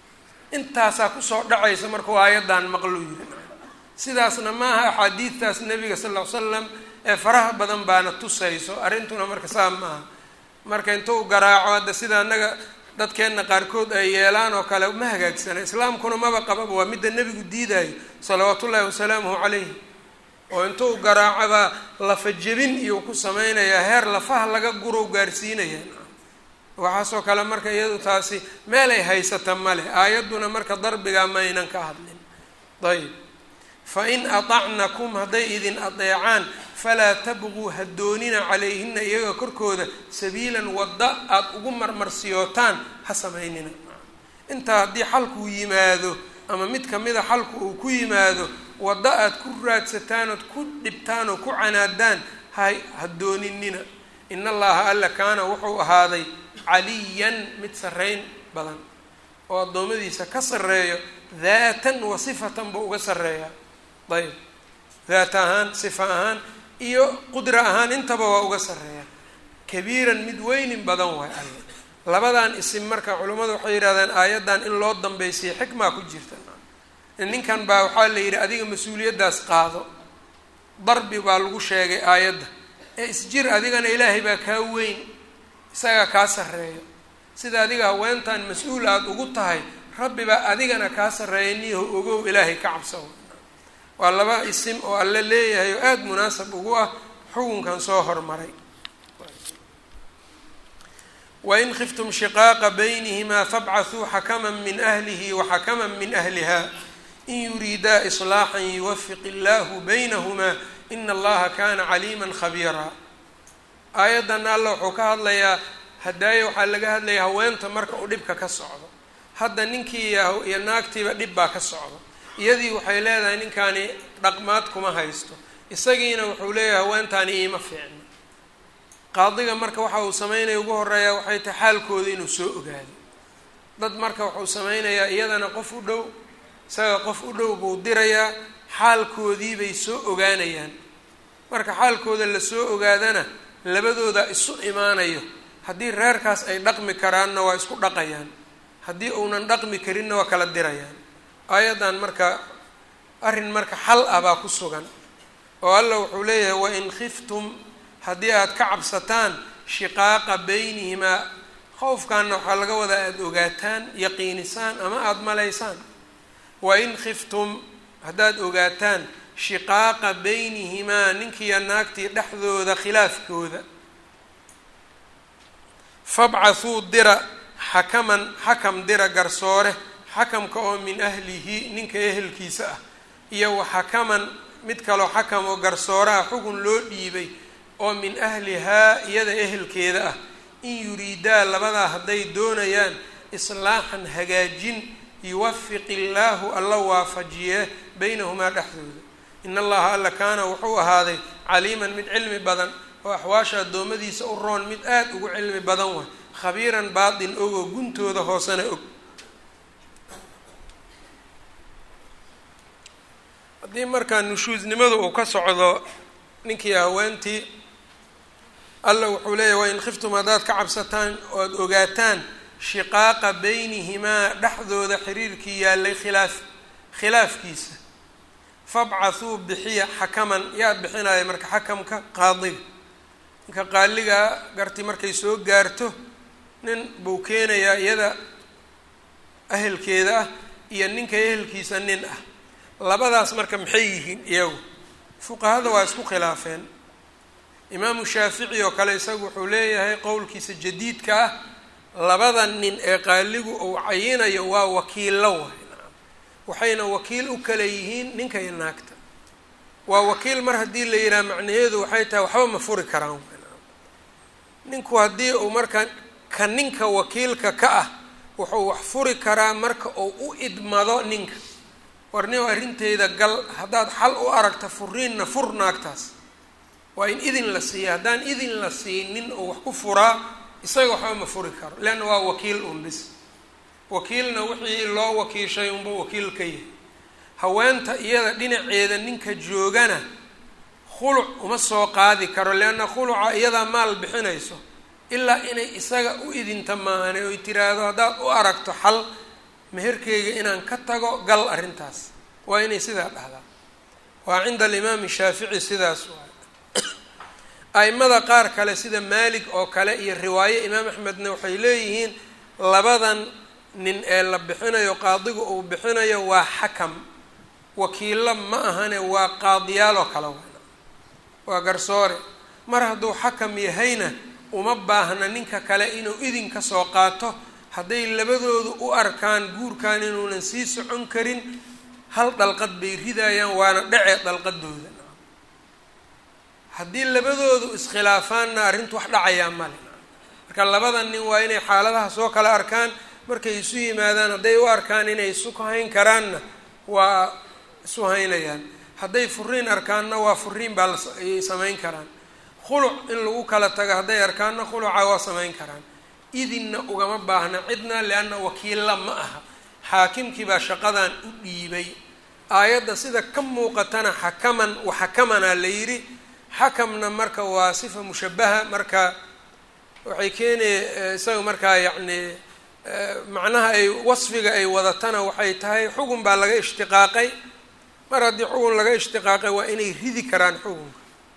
[SPEAKER 1] intaasaa kusoo dhacaysa markuu aayaddan maqlu yiri sidaasna maaha axaadiidtaas nabiga sal ll ly slam ee faraha badan baana tusayso arrintuna marka saa maaha marka intuu garaaco hadda sida annaga dadkeenna qaarkood ay yeelaan oo kale ma hagaagsana islaamkuna maba qababa waa midda nebigu diidayo salawaatu ullahi wasalaamuhu calayhi oo intuu garaacobaa lafa jebin iyuu ku samaynayaa heer lafaha laga gurow gaarsiinaya waxaasoo kale marka iyadu taasi meel ay haysata male aayadduna marka darbigaa maynan ka hadlin ayb fa in atacnakum hadday idin adeecaan falaa tabquu ha doonina calayhina iyaga korkooda sabiilan wadda aada ugu marmarsiyootaan ha samaynina intaa haddii xalkuu yimaado ama mid kamida xalku uu ku yimaado wadda aad ku raadsataan ood ku dhibtaan oo ku canaadaan ha ha dooninina in allaha alla kaana wuxuu ahaaday caliyan mid sarreyn badan oo addoommadiisa ka sarreeyo daatan wa sifatan buu uga sarreeyaa ayb daat ahaan sifa ahaan iyo qudra ahaan intaba waa uga sarreeyaa kabiiran mid weynin badan waay alla labadan isim marka culimmadu waxay yidhahdaan aayaddan in loo dambaysiya xikmaa ku jirta ninkan baa waxaa la yidhi adiga mas-uuliyaddaas qaado darbi baa lagu sheegay aayadda ee isjir adigana ilaahay baa kaa weyn isagaa kaa sarreeyo sida adiga haweentan mas-uul aada ugu tahay rabbi baa adigana kaa sarreeya niyaho ogow ilaahay ka cabsaw waa laba isim oo alle leeyahay oo aada munaasab ugu ah xukunkan soo hormaray wain khiftum shiqaaqa baynihimaa fabcathuu xakaman min ahlihi waxakaman min ahliha in yuriidaa islaaxan yuwafiq illaahu baynahumaa ina allaha kana caliiman khabiiraa aayaddan alla wuxuu ka hadlayaa hadaaye waxaa laga hadlaya haweenta marka uu dhibka ka socdo hadda ninkii iyo naagtiiba dhib baa ka socda iyadii waxay leedahay ninkaani dhaqmaad kuma haysto isagiina wuxuu leeyahay haweentaani iima fiicno qaadiga marka waxa uu sameynaya ugu horeeyaa waxay tahay xaalkooda inuu soo ogaado dad marka wuxuu sameynayaa iyadana qof u dhow isaga qof u dhow buu dirayaa xaalkoodii bay soo ogaanayaan marka xaalkooda lasoo ogaadana labadooda isu imaanayo haddii reerkaas ay dhaqmi karaanna waa isku dhaqayaan haddii uunan dhaqmi karinna waa kala dirayaan aayaddan marka arrin marka xal ah baa ku sugan oo alla wuxuu leeyahay wain khiftum haddii aada ka cabsataan shiqaaqa beynihimaa khowfkaanna waxaa laga wadaa aada ogaataan yaqiinisaan ama aada malaysaan wain khiftum haddaad ogaataan shiqaaqa beynihimaa ninkiiyo naagtii dhexdooda khilaafkooda fabcathuu dira xakaman xakam dira garsoore xakamka oo min ahlihi ninka ehelkiisa ah iyo wa xakaman mid kaloo xakam oo garsooraha xugun loo dhiibay oo min ahlihaa iyada ehelkeeda ah in yuriidaa labadaa hadday doonayaan islaaxan hagaajin yuwafiq illaahu alla waafajiye beynahumaa dhexdooda in allaha alla kaana wuxuu ahaaday caliiman mid cilmi badan oo axwaasha addoommadiisa u roon mid aada ugu cilmi badan waay khabiiran baatin og oo guntooda hoosena og haddii markaa nushuusnimadu uu ka socdo ninkii haweentii alla wuxuu leeyahy wain khiftum haddaad ka cabsataan oad ogaataan shiqaaqa beynihimaa dhexdooda xiriirkii yaallay khilaaf khilaafkiisa fabcathuu bixiya xakaman yaa bixinaya marka xakamka qaadiga ninka qaaligaa garti markay soo gaarto nin buu keenayaa iyada ahelkeeda ah iyo ninka ehelkiisa nin ah labadaas marka maxay yihiin iyagu fuqahada waa isku khilaafeen imaamu shaafici oo kale isagu wuxuu leeyahay qowlkiisa jadiidka ah labada nin ee qaaligu uu cayinayo waa wakiillo waay waxayna wakiil u kala yihiin ninka iyo naagta waa wakiil mar haddii la yidhaha macnaheedu waxay tahay waxba ma furi karaan ninku haddii uu marka ka ninka wakiilka ka ah wuxuu wax furi karaa marka uu u idmado ninka warnio arrinteyda gal haddaad xal u aragta furiinna fur naagtaas waa in idin la siiya haddaan idin la siinin oo wax ku furaa isaga waxba ma furi karo leanna waa wakiil un bis wakiilna wixii loo wakiishay unba wakiil ka yahay haweenta iyada dhinaceeda ninka joogana khuluc uma soo qaadi karo leanna khuluca iyadaa maal bixinayso ilaa inay isaga u idinta maahane oy tiraahdo haddaad u aragto xal meherkeyga inaan ka tago gal arrintaas waa inay sidaa dhahdaa waa cinda alimaami shaafici sidaas waay a'imada qaar kale sida maalik oo kale iyo riwaaye imaam axmedna waxay leeyihiin labadan nin ee la bixinayo qaadigu uu bixinayo waa xakam wakiillo ma ahane waa qaadiyaal oo kale waa garsoore mar hadduu xakam yahayna uma baahna ninka kale inuu idin ka soo qaato hadday labadoodu u arkaan guurkan inuunan sii socon karin hal dhalqad bay ridayaan waana dhece dhalqadooda haddii labadoodu iskhilaafaanna arrintu wax dhacayaa male marka labada nin waa inay xaaladaha soo kala arkaan markay isu yimaadaan hadday u arkaan inay isu hayn karaanna waa isu haynayaan hadday furiin arkaanna waa furiin baa laayay samayn karaan khuluc in lagu kala tago hadday arkaanna khuluca waa samayn karaan idinna ugama baahna cidna lianna wakiilla ma aha xaakimkii baa shaqadan u dhiibay aayadda sida ka muuqatana xakaman waxakamanaa la yidhi xakamna marka waa sifa mushabaha marka waxay keenaya isaga markaa yacni macnaha ay wasfiga ay wadatana waxay tahay xugun baa laga ishtiqaaqay mar haddii xugun laga ishtiqaaqay waa inay ridi karaan xugunka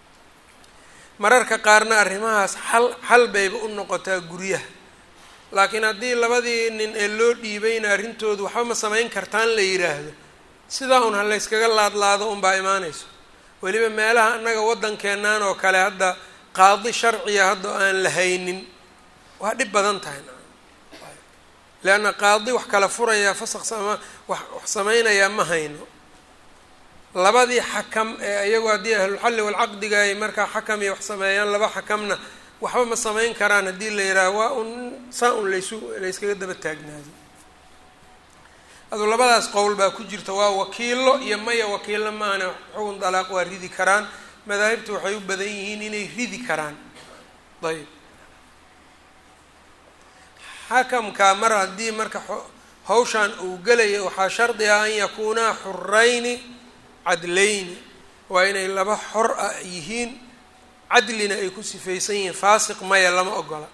[SPEAKER 1] mararka qaarna arrimahaas xal xal bayba u noqotaa guryaha laakiin haddii labadii nin ee loo dhiibayna arrintoodu waxba ma samayn kartaan la yidhaahdo sidaa un ha layskaga laadlaado unbaa imaanayso weliba meelaha annaga waddankeennan oo kale hadda qaadi sharciya hadda aan la haynin waa dhib badan tahay leanna qaadi wax kala furayaa fasaq sama wax wax samaynayaa ma hayno labadii xakam ee iyagu haddii ahlulxalli walcaqdiga ay markaa xakam iyo wax sameeyaan laba xakamna waxba ma samayn karaan haddii la yidhaaho waa un saa un laysu layskaga daba taagnaado aduu labadaas qowl baa ku jirta waa wakiilo iyo maya wakiilo maana xukun dalaaq waa ridi karaan madaahibtu waxay u badan yihiin inay ridi karaan ayb xakamka mar haddii marka hawshan uu gelaya waxaa shardi ah an yakuunaa xurayni cadlayni waa inay laba xor ah yihiin cadlina ay ku sifaysan yihiin faasiq maya lama ogola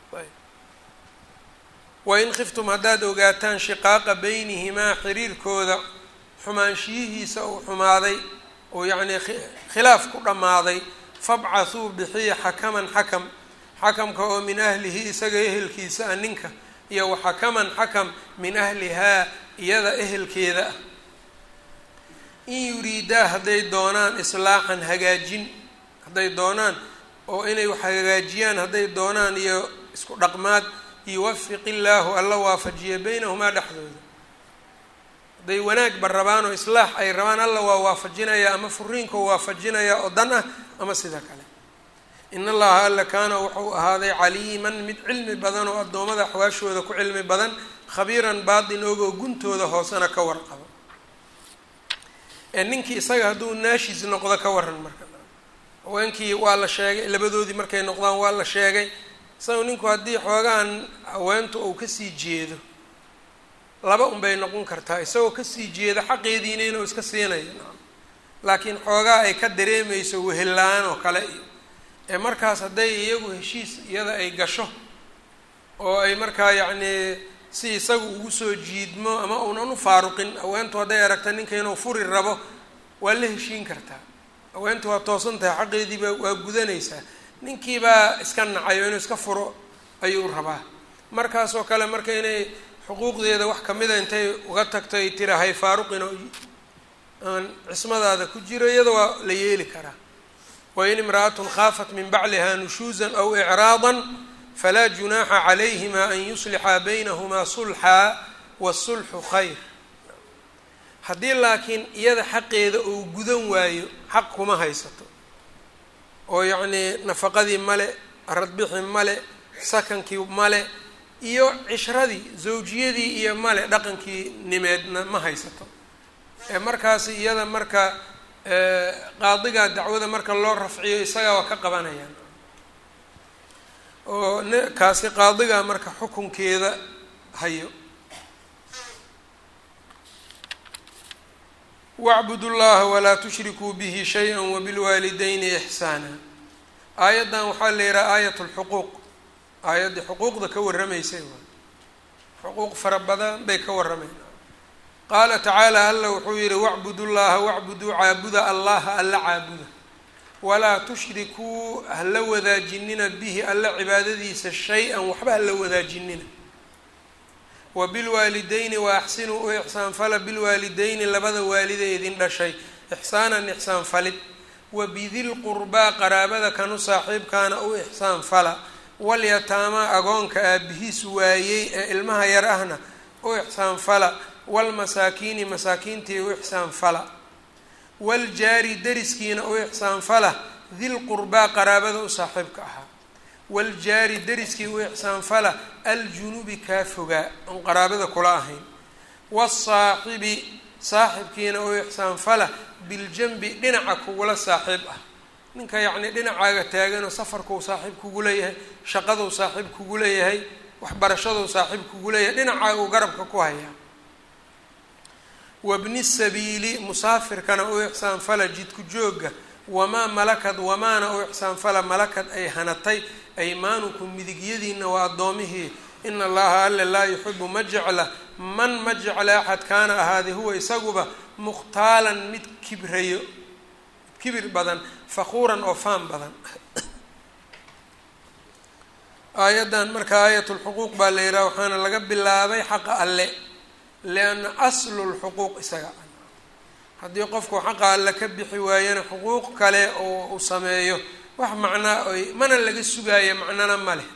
[SPEAKER 1] wain khiftum haddaad ogaataan shiqaaqa beynihimaa xiriirkooda xumaanshiyihiisa uu xumaaday oo yacnii khilaaf ku dhammaaday fabcathuu bixiya xakaman xakam xakamka oo min ahlihi isaga ehelkiisa ah ninka iyo waxakaman xakam min ahlihaa iyada ehelkeeda ah in yuriidaa hadday doonaan islaaxan hagaajin hadday doonaan oo inay wax hagaajiyaan hadday doonaan iyo isku dhaqmaad yuwafiq illaahu alla waafajiya beynahumaa dhexdooda hadday wanaagba rabaan oo islaax ay rabaan alla waa waafajinayaa ama furiinkoo waafajinayaa oo dan ah ama sida kale in allaha alla kaana wuxuu ahaaday caliiman mid cilmi badan oo addoommada axwaashooda ku cilmi badan khabiiran baatin ogoo guntooda hoosena ka warqabo ee ninkii isaga hadduu naashis noqdo ka waran marka haweenkii waa la sheegay labadoodii markay noqdaan waa la sheegay isaga ninku haddii xoogahan haweentu uu kasii jeedo laba unbay noqon kartaa isagoo kasii jeeda xaqeediina inuu iska siinayo laakiin xoogaa ay ka dareemayso wehel-la-aan oo kale iyo ee markaas hadday iyagu heshiis iyada ay gasho oo ay markaa yacnii si isagu ugu soo jiidmo ama uunan u faaruqin haweentu hadday aragta ninka inuu furi rabo waa la heshiin kartaa haweentu waa toosan tahay xaqeediiba waa gudanaysaa ninkiibaa iska nacayo inuu iska furo ayuu rabaa markaasoo kale marka inay xuquuqdeeda wax kamida intay uga tagto ay tira hay faaruqin oo aan cismadaada ku jiro iyada waa la yeeli karaa wain imra'atun khaafat min bacliha nushuusan aw icraadan falaa junaaxa calayhima an yuslixaa baynahumaa sulxaa wasulxu khayr haddii laakiin iyada xaqeeda uu gudan waayo xaq kuma haysato oo yacnii nafaqadii male radbixi male sakankii male iyo cishradii zawjiyadii iyo male dhaqankii nimeedna ma haysato ee markaasi iyada marka qaadigaa dacwada marka loo rafciyo isagaa waa ka qabanayaan oo n kaasi qaadigaa marka xukunkeeda hayo wacbudu llaha walaa tushrikuu bihi shay-a wabilwaalidayni ixsaana aayaddan waxaa la yihaha aayat lxuquuq aayaddii xuquuqda ka warramaysay waay xuquuq fara badan bay ka warrameyn qaala tacaala alla wuxuu yihi wacbudu llaha wacbuduu caabuda allaha alla caabuda walaa tushrikuu hala wadaajinina bihi alla cibaadadiisa shay-an waxba hala wadaajinina wa bilwaalidayni wa axsinuu u ixsaan fala bilwaalidayni labada waalida idin dhashay ixsaanan ixsaan falid wa bidilqurbaa qaraabada kanu saaxiibkaana u ixsaan fala walyataamaa agoonka aabihiis waayey ee ilmaha yar ahna u ixsaan fala waalmasaakiini masaakiintii u ixsaan fala waaljaari deriskiina u ixsaan fala dilqurbaa qaraabada u saaxiibka ahaa waaljaari deriskii u ixsaan fala aljunubi kaa fogaa oon qaraabada kula ahayn waasaaxibi saaxibkiina u ixsaan fala biljanbi dhinaca kugula saaxiib ah ninka yacnii dhinacaaga taaganoo safarkuu saaxiib kugu leeyahay shaqaduu saaxiib kugu leeyahay waxbarashaduu saaxiib kugu leeyahay dhinacaaga uu garabka ku hayaa wabni sabiili musaafirkana u ixsaan fala jidku joogga wamaa malakad wamaana u ixsaan fala malakad ay hanatay aymaanukum midigyadiina waa addoomihii ina allaha alle laa yuxibu ma jecla man ma jecla axad kaana ahaaday huwa isaguba mukhtaalan mid kibrayo kibir badan faquuran oo faan badan aayaddan marka aayat lxuquuq baa la yidhaha waxaana laga bilaabay xaqa alle lianna aslu lxuquuq isaga haddii qofku xaqa alle ka bixi waayana xuquuq kale oo uu sameeyo wax macnaa oy mana laga sugaayo macnana ma leh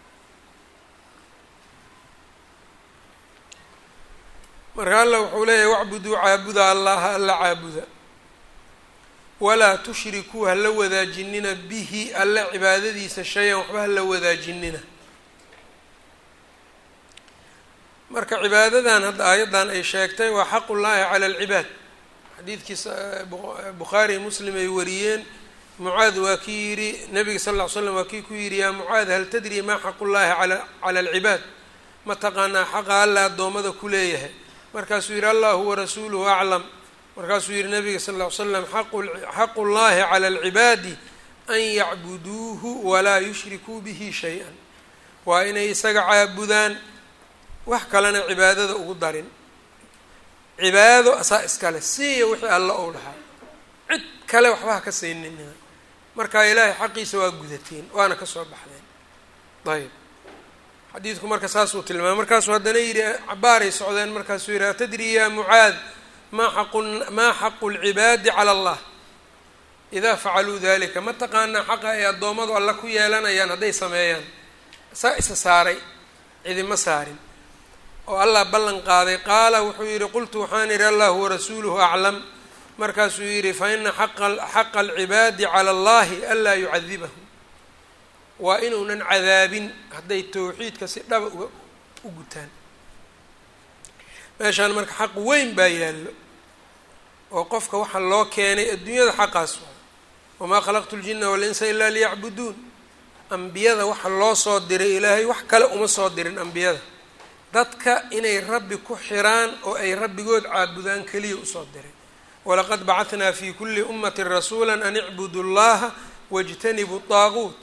[SPEAKER 1] marka alla wuxuu leeyahay wacbuduu caabuda allaha alla caabuda walaa tushrikuu hala wadaajinina bihi alle cibaadadiisa shay-an waxba hala wadaajinina marka cibaadadan hadda aayaddan ay sheegtay waa xaqullaahi cala alcibaad xadiidkiisa bukhaari muslim ay wariyeen mucaad waa kii yidhi nabiga sal ll ly slam waa kii ku yidhi yaa mucaad hal tadri maa xaqullaahi ala cala alcibaad ma taqaanaa xaqa alla addoommada ku leeyahay markaasuu yidhi allahu warasuuluhu aclam markaasuu yihi nabiga sal ll ly slam xaqu llahi cala alcibaadi an yacbuduuhu walaa yushrikuu bihi shay-an waa inay isaga caabudaan wax kalena cibaadada ugu darin cibaado asaa iskale siiya wixii alla ou dhahaa cid kale waxba ha ka siinina markaa ilaahay xaqiisa waa gudateen waana kasoo baxdeen ayb xadiidku marka saasuu tilmaamay markaasuu haddana yidhi cabaaray socdeen markaasuu yidhi atadri ya mucaad maa xaqu maa xaqu lcibaadi cala allah idaa facaluu dalika ma taqaanaa xaqa ay addoommadu alla ku yeelanayaan hadday sameeyaan saa isa saaray cidima saarin oo allah ballan qaaday qaala wuxuu yidhi qultu waxaan idhi allahu warasuuluhu aclam markaasuu yidhi fa ina xaqa alcibaadi cala allahi anlaa yucadibahu waa inuunan cadaabin hadday towxiidka si dhaba uga u gutaan meeshaan marka xaq weyn baa yaallo oo qofka waxaa loo keenay adduunyada xaqaas waa wamaa khalaqtu ljina walinsa ilaa liyacbuduun ambiyada waxa loo soo diray ilaahay wax kale uma soo dirin ambiyada dadka inay rabbi ku xiraan oo ay rabbigood caabudaan keliya usoo diray walaqad bacahnaa fi kuli ummati rasuula an icbudu llaha wاjtanibuu طaaguut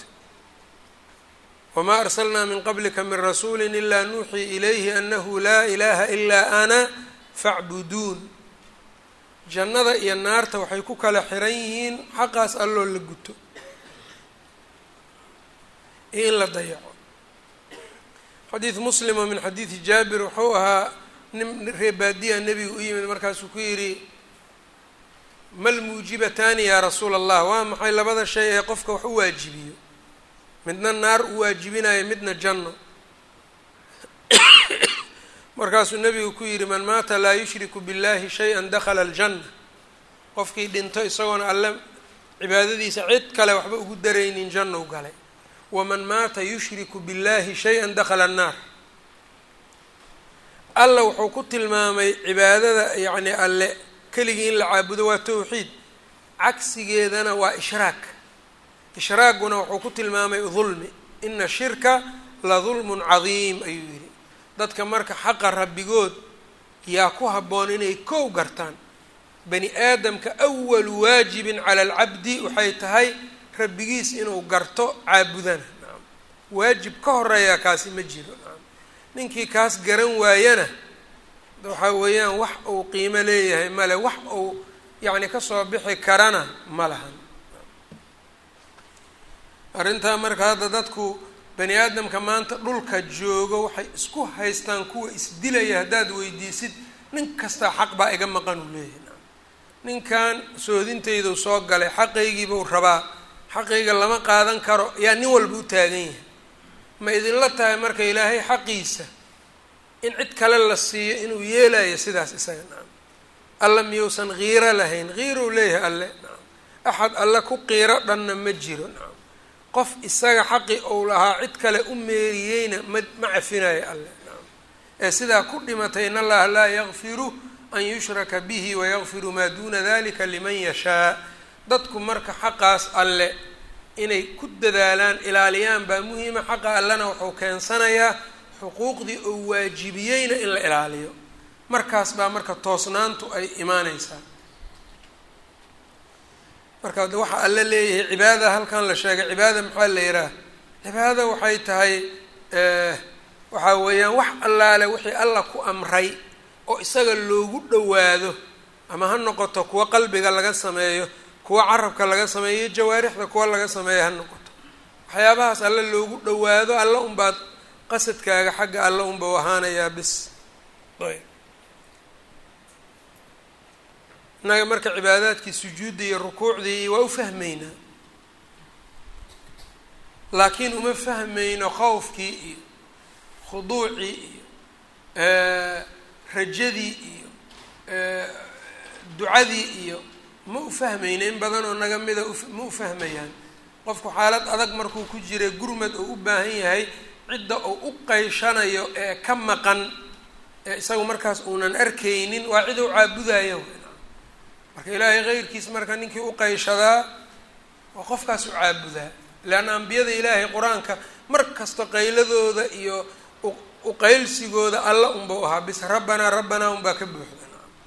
[SPEAKER 1] wma arslnaa min qablika min rasuuli ila nuuxii ilayhi anahu laa ilaha ilaa ana facbuduun jannada iyo naarta waxay ku kala xiran yihiin xaqaas alloo la guto iyo in la dayaco xadiid muslimo min xadiidi jaabir wuxuu ahaa nin reebaadiya nebiga u yimid markaasuu ku yidhi mal muujibataani yaa rasuula allah waa maxay labada shay ee qofka wax u waajibiyo midna naar u waajibinayo midna janno markaasuu nebigu ku yidhi man maata laa yushriku billahi shay-an dakhala aljanna qofkii dhinto isagoona alle cibaadadiisa cid kale waxba ugu daraynin jannou galay waman maata yushriku billahi shay-an dakhala annaar alla wuxuu ku tilmaamay cibaadada yacni alle keligii in la caabudo waa towxiid cagsigeedana waa ishraak ishraaguna wuxuu ku tilmaamay dulmi ina shirka la dulmun cadiim ayuu yidhi dadka marka xaqa rabbigood yaa ku habboon inay kow gartaan bani aadamka awalu waajibin cala alcabdi waxay tahay rabbigiis inuu garto caabudana nacam waajib ka horeeyaa kaasi ma jiro nacam ninkii kaas garan waayana waxaa weeyaan wax uu qiimo leeyahay male wax uu yacni kasoo bixi karana ma lahan arrintaa marka hadda dadku bani aadamka maanta dhulka joogo waxay isku haystaan kuwa isdilaya haddaad weydiisid nin kastaa xaq baa iga maqan uu leeyahay ninkan soodintaydu soo galay xaqaygiibuu rabaa xaqayga lama qaadan karo yaa nin walba u taagan yahay ma idinla tahay marka ilaahay xaqiisa in cid kale la siiyo inuu yeelayo sidaas isaga nacam alla miyuusan kiiro lahayn kiirou leeyahay alle nacam axad alle ku qiiro dhanna ma jiro nacam qof isaga xaqi ou lahaa cid kale u meeriyeyna ma ma cafinayo alle nacam ee sidaa ku dhimatay in allaha laa yakfiru an yushraka bihi wayakfiru maa duuna dalika liman yashaa dadku marka xaqaas alle inay ku dadaalaan ilaaliyaan baa muhiima xaqa allena wuxuu keensanayaa xuquuqdii oo waajibiyeyna in la ilaaliyo markaas baa marka toosnaantu ay imaaneysaa marka waxa alle leeyahay cibaada halkan la sheegay cibaada maxaa la yidhaha cibaada waxay tahay waxaa weeyaan wax allaale wixii alla ku amray oo isaga loogu dhowaado ama ha noqoto kuwa qalbiga laga sameeyo kuwa carabka laga sameeyo iyo jawaarixda kuwa laga sameeyo ha noqoto waxyaabahaas alle loogu dhowaado alla unbaad qasadkaaga xagga alla unba u ahaanayaa bis ayb innaga marka cibaadaadkii sujuudda iyo rukuucdii waa u fahmeynaa laakiin uma fahmeyno khowfkii iyo khuduucii iyo rajadii iyo ducadii iyo ma u fahmeyno in badan oo naga mida ma u fahmayaan qofku xaalad adag markuu ku jira gurmad oo u baahan yahay cidda uu u qayshanayo ee ka maqan ee isagu markaas uunan arkaynin waa cid u caabudayo marka ilaahay keyrkiis marka ninkii uqayshadaa waa qofkaas u caabudaa leanna ambiyada ilaahay qur-aanka mar kasta qayladooda iyo uqaylsigooda alla unbau ahaa bis rabbanaa rabbanaa unbaa ka buuxda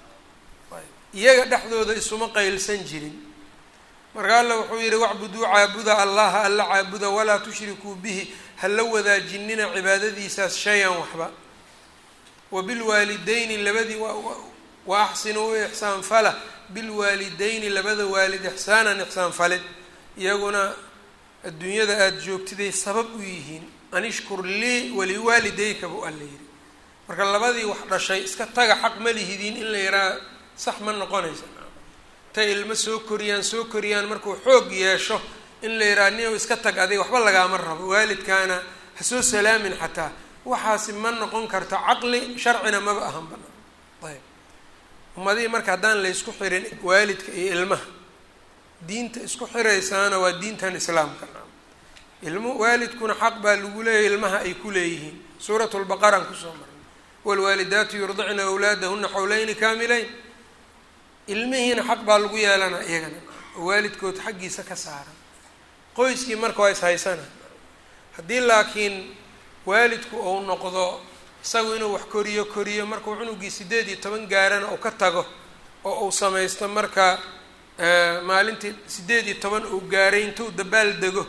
[SPEAKER 1] iyaga dhexdooda isuma qaylsan jirin marka alla wuxuu yihi wacbuduu caabuda allaha alla caabuda walaa tushrikuu bihi hala wadaajinina cibaadadiisaas shay-an waxba wabilwaalideyni labadii wa axsinuu u ixsaan fala bilwaalideyni labada waalid ixsaanan ixsaan falid iyaguna adduunyada aada joogtiday sabab u yihiin anishkur lii waliwaalideyka buu alla yidhi marka labadii wax dhashay iska taga xaq ma lihidiin in la yahaa sax ma noqonaysa tay ilmo soo koriyaan soo koriyaan markuu xoog yeesho in la yidhaha nin iska tag adig waxba lagaama rabo waalidkaana ha soo salaamin xataa waxaasi ma noqon karto caqli sharcina maba ahan banaan ayb ummadihii marka haddaan laysku xirin waalidka iyo ilmaha diinta isku xiraysaana waa diintan islaamka ilmu waalidkuna xaq baa lagu leeyahy ilmaha ay ku leeyihiin suurat lbaqaraan kusoo marnay waalwaalidaatu yurdicna awlaadahuna xawleyni kaamileyn ilmihiina xaq baa lagu yeelanaa iyagana oo waalidkood xaggiisa ka saaran qoyskii marka waa ishaysana haddii laakiin waalidku uu noqdo isagu inuu wax koriyo koriyo markuu cunugii sideed iyo toban gaarana uu ka tago oo uu samaysto marka maalintii sideed iyo toban uu gaaray intuu dabaal dego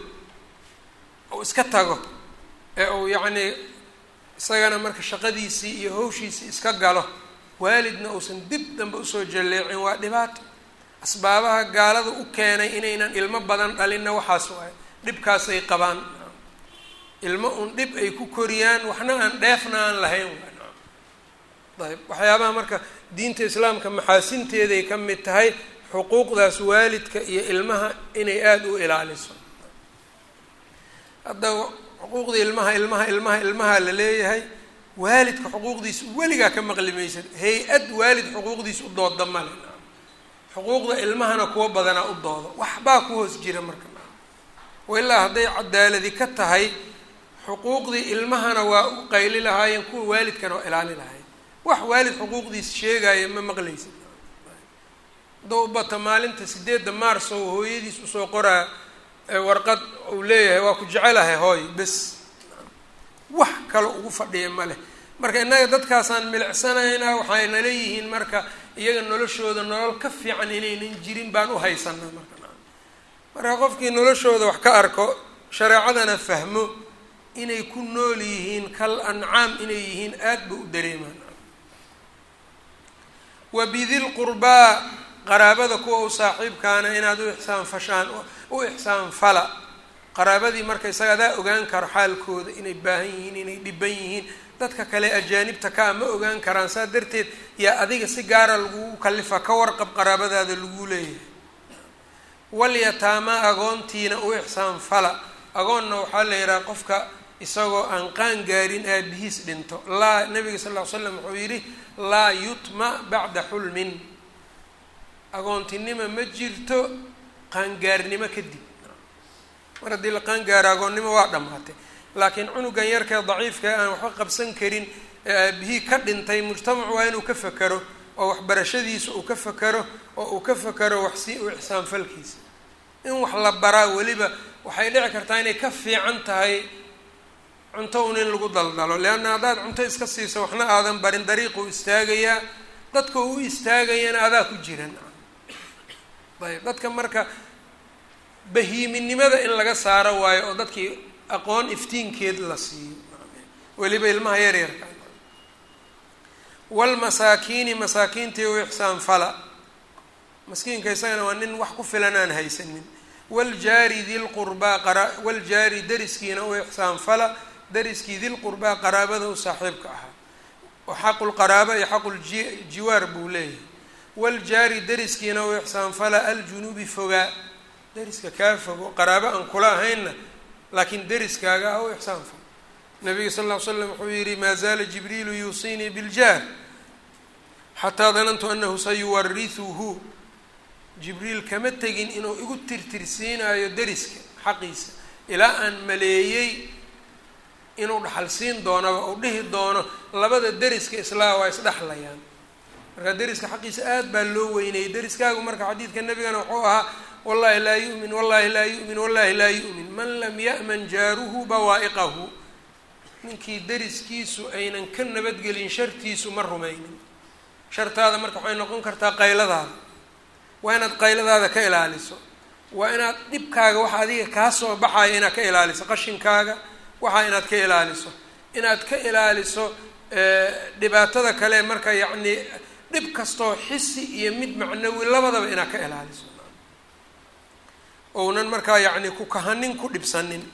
[SPEAKER 1] uu iska tago ee uu yacnii isagana marka shaqadiisii iyo hawshiisii iska galo waalidna uusan dib dambe usoo jalleecin waa dhibaato asbaabaha gaalada u keenay inaynan ilmo badan dhalinna waxaas waay dhibkaasay qabaan ilmo un dhib ay ku koriyaan waxna aan dheefna aan lahayn ayb waxyaabaha marka diinta islaamka maxaasinteeday ka mid tahay xuquuqdaas waalidka iyo ilmaha inay aada u ilaaliso hadda xuquuqda ilmaha ilmaha ilmaha ilmaha la leeyahay waalidka xuquuqdiisa weligaa ka maqli maysan hay-ad waalid xuquuqdiisa u dooda male xuquuqda ilmahana kuwa badanaa u doodo waxbaa ku hoos jira marka wailaa hadday cadaaladi ka tahay xuquuqdii ilmahana waa u qayli lahaayeen kuwa waalidkana waa ilaali lahaayeen wax waalid xuquuqdiisa sheegaya ma maqlaysa haddau bata maalinta sideedda maars oo hooyadiis usoo qoraa warqad uu leeyahay waa ku jecelahay hooy bes wax kale ugu fadhiya ma leh marka innaga dadkaasaan milicsanaynaa waxayna leeyihiin marka iyaga noloshooda nolol ka fiican inaynan jirin baan u haysanaa marka marka qofkii noloshooda wax ka arko shareecadana fahmo inay ku nool yihiin kal ancaam inay yihiin aada ba u dareemaan wa bidil qurbaa qaraabada kuwa u saaxiibkaana inaad u ixsaan fashaan u ixsaan fala qaraabadii marka isaga adaa ogaan karo xaalkooda inay baahan yihiin inay dhiban yihiin dadka kale ajaanibta kaa ma ogaan karaan saa darteed yaa adiga si gaara lagugu kalifa ka warqab qaraabadaada lagu leeyahay walyataamaa agoontiina u ixsaan fala agoonna waxaa la yidhaha qofka isagoo aan qaan gaarin aabihiis dhinto laa nabiga sal ll ly slam wuxuu yidhi laa yutma bacda xulmin agoontinimo ma jirto qaangaarnimo kadib mar haddii la qaangaaro agoonnimo waa dhammaatay laakiin cunugan yarkee daciifka aan waxba qabsan karin ee aabihii ka dhintay mujtamacu waa inuu ka fakero oo waxbarashadiisa uu ka fakero oo uu ka fakero waxsi u ixsaan falkiisa in wax la baraa weliba waxay dhici kartaa inay ka fiican tahay cunto un in lagu daldalo leanna haddaad cunto iska siiso waxna aadan barin dariiquu istaagayaa dadka u istaagayana adaa ku jiran ayb dadka marka bahiiminimada in laga saaro waayo oo dadkii aqoon iftiinkeed la siiyo weliba ilmaha yaryarka walmasaakiini masaakiintii u ixsaan fala maskiinka isagana waa nin wax ku filan aan haysanin waljaari dilqurbaa qara waljaari dariskiina u ixsaan fala dariskii dilqurbaa qaraabada u saaxiibka ahaa oo xaqulqaraaba iyo xaquljiwaar buu leeyahay waljaari dariskiina u ixsaan fala aljunuubi fogaa dariska kaa fogo qaraabo aan kula ahaynna laakiin dariskaaga ah u ixsaan fala nabiga sal ll ly slam wuxuu yihi maa zaala jibriilu yuusiinii biljaar xataa danantu anahu sayuwarihuhu jibriil kama tegin inuu igu tirtirsiinayo deriska xaqiisa ilaa aan maleeyey inuu dhaxal siin doonaba uu dhihi doono labada deriska islaa waa isdhexlayaan marka deriska xaqiisa aad baa loo weynayay deriskaagu marka xadiidka nebigana wuxuu ahaa wallahi laa yu'min wallahi laa yu'min wallahi laa yu'min man lam ya'man jaaruhu bawaa'iqahu ninkii deriskiisu aynan ka nabadgelin shartiisu ma rumaynin shartaada marka waxay noqon kartaa qayladaada waa inaad qayladaada ka ilaaliso waa inaad dhibkaaga waxa adiga kaa soo baxaya inaad ka ilaaliso qashinkaaga waxaa inaad ka ilaaliso inaad ka ilaaliso dhibaatada kale marka yacni dhib kastoo xisi iyo mid macnawi labadaba inaad ka ilaaliso ounan markaa yacni ku kahanin ku dhibsanin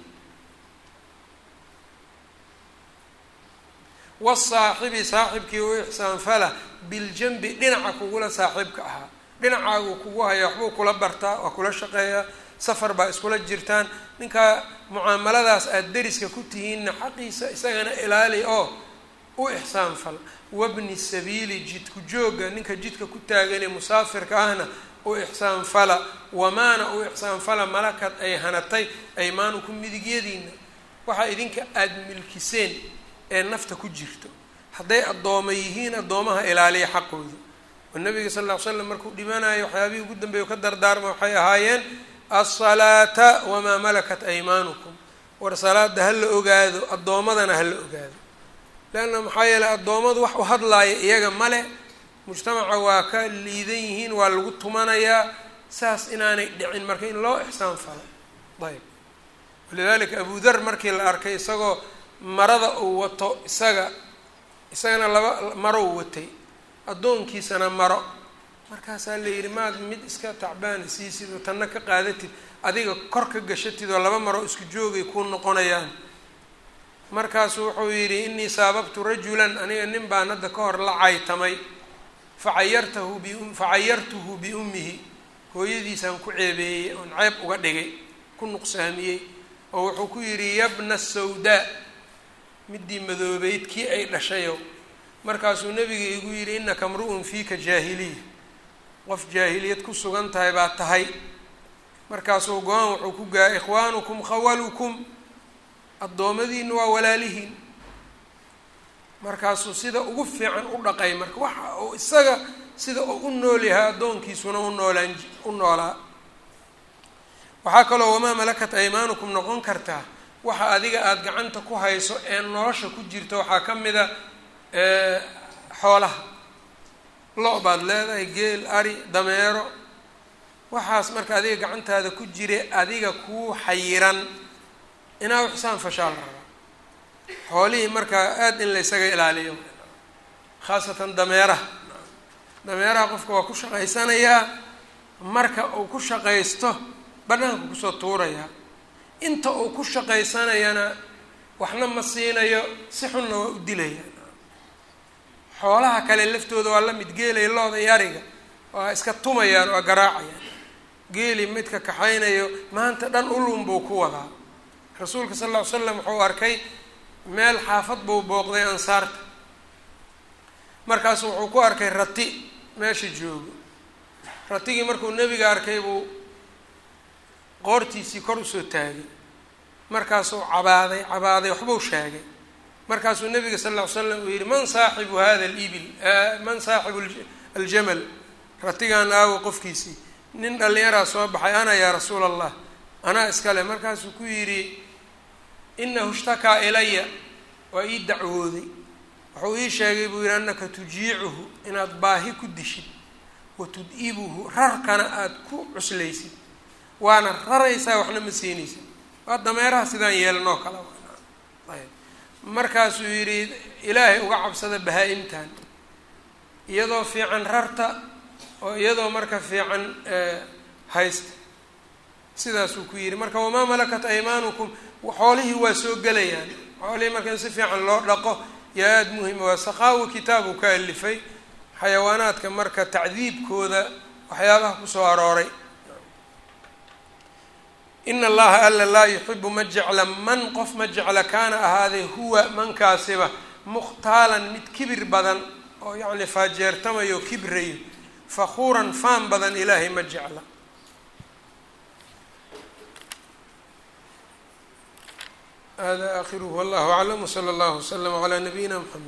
[SPEAKER 1] wasaaxibi saaxibkii u ixsaanfala biljanbi dhinaca kugula saaxiibka ahaa dhinacaagu kugu haya waxbuu kula bartaa waa kula shaqeeyaa safar baa iskula jirtaan ninkaa mucaamaladaas aada deriska ku tihiinna xaqiisa isagana ilaali oo u ixsaan fal wabni sabiili jidku joogga ninka jidka ku taaganee musaafirka ahna u ixsaan fala wamaana u ixsaan fala malakad ay hanatay aymaanukum midigyadiina waxaa idinka aada milkiseen ee nafta ku jirto hadday addooma yihiin addoomaha ilaaliya xaqooda oo nabiga sal ll ly slam markuu dhimanayo waxyaabihii ugu dambeeya ka dardaarma waxay ahaayeen alsalaata wamaa malakat aymaanukum war salaada ha la ogaado addoommadana ha la ogaado leanna maxaa yeeley addoommadu wax u hadlaaya iyaga male mujtamaca waa ka liidan yihiin waa lagu tumanayaa saas inaanay dhicin marka in loo ixsaan falo ayb walidalika abu dar markii la arkay isagoo marada uu wato isaga isagana laba maro u watay addoonkiisana maro markaasaa la yidhi maad mid iska tacbaana siisid oo tanna ka qaadatid adiga kor ka gashatid oo laba maro isku joogay kuu noqonayaan markaasuu wuxuu yidhi inii saababtu rajulan aniga nin baan hadda ka hor la caytamay facayartahu bi facayartuhu biummihi hooyadiisaan ku ceebeeyey oon ceeb uga dhigay ku nuqsaamiyey oo wuxuu ku yidhi yabna sawdaa midii madoobeyd kii ay dhashayow markaasuu nabiga igu yidhi innaka mru'un fiika jaahiliya qof jaahiliyad ku sugan tahay baa tahay markaasuu go-aan wuxuu ku gaay ikhwaanukum khawalukum addoommadiina waa walaalihiin markaasuu sida ugu fiican u dhaqay marka waxa uu isaga sida uu u nool yahay addoonkiisuna u noolaan u noolaa waxaa kaloo wamaa malakat aymaanukum noqon kartaa waxa adiga aada gacanta ku hayso ee nolosha ku jirta waxaa ka mida xoolaha lo- baad leedahay geel ari dameero waxaas marka adiga gacantaada ku jire adiga kuu xayiran inaa u xisaan fashaal rabaa xoolihii markaa aada in la ysaga ilaaliyo khaasatan dameeraha dameeraha qofka waa ku shaqaysanayaa marka uu ku shaqaysto banaanka kusoo tuurayaa inta uu ku shaqaysanayana waxna ma siinayo si xunna waa u dilaya xoolaha kale laftooda waa la mid geelaya looda iyo ariga waa iska tumayaan waa garaacayaan geeli midka kaxaynayo maanta dhan ulun buu ku wadaa rasuulka sal lla ly slam wuxuu arkay meel xaafad buu booqday ansaarta markaasu wuxuu ku arkay rati meesha joogo ratigii markuu nebiga arkay buu qoortiisii kor usoo taagay markaasuu cabaaday cabaaday waxbuu sheegay markaasuu nabiga sal ll ly slam uu yihi man saaxibu hada alibil man saaxibu aljamal ratigan aawo qofkiisii nin dhallinyaraa soo baxay ana yaa rasuula allah anaa iskale markaasuu ku yidhi inahu ishtakaa ilaya waa ii dacwooday wuxuu ii sheegay buu yihi annaka tujiicuhu inaad baahi ku dishid watud-ibuhu rarkana aada ku cuslaysid waana raraysaa waxna ma siinaysid waa dameeraha sidaan yeelanoo kale ayb markaasuu yidhi ilaahay uga cabsada bahaa-imtan iyadoo fiican rarta oo iyadoo marka fiican haysta sidaasuu ku yidhi marka wamaa malakat aymaanukum xoolihii waa soo gelayaan xoolihii marka in si fiican loo dhaqo yaa aada muhima waa saqaawi kitaabu ka alifay xayawaanaadka marka tacdiibkooda waxyaabaha kusoo arooray in allaha alla laa yuxibu ma jecla man qof ma jecla kaana ahaaday huwa mankaasiba mukhtaalan mid kibir badan oo yacni faajeertamayo kibrayo fakhuuran faan badan ilaahay ma jecla hada aakhiruhu wallahu aclam wsala allahu wslama calaa nabiyina mxamed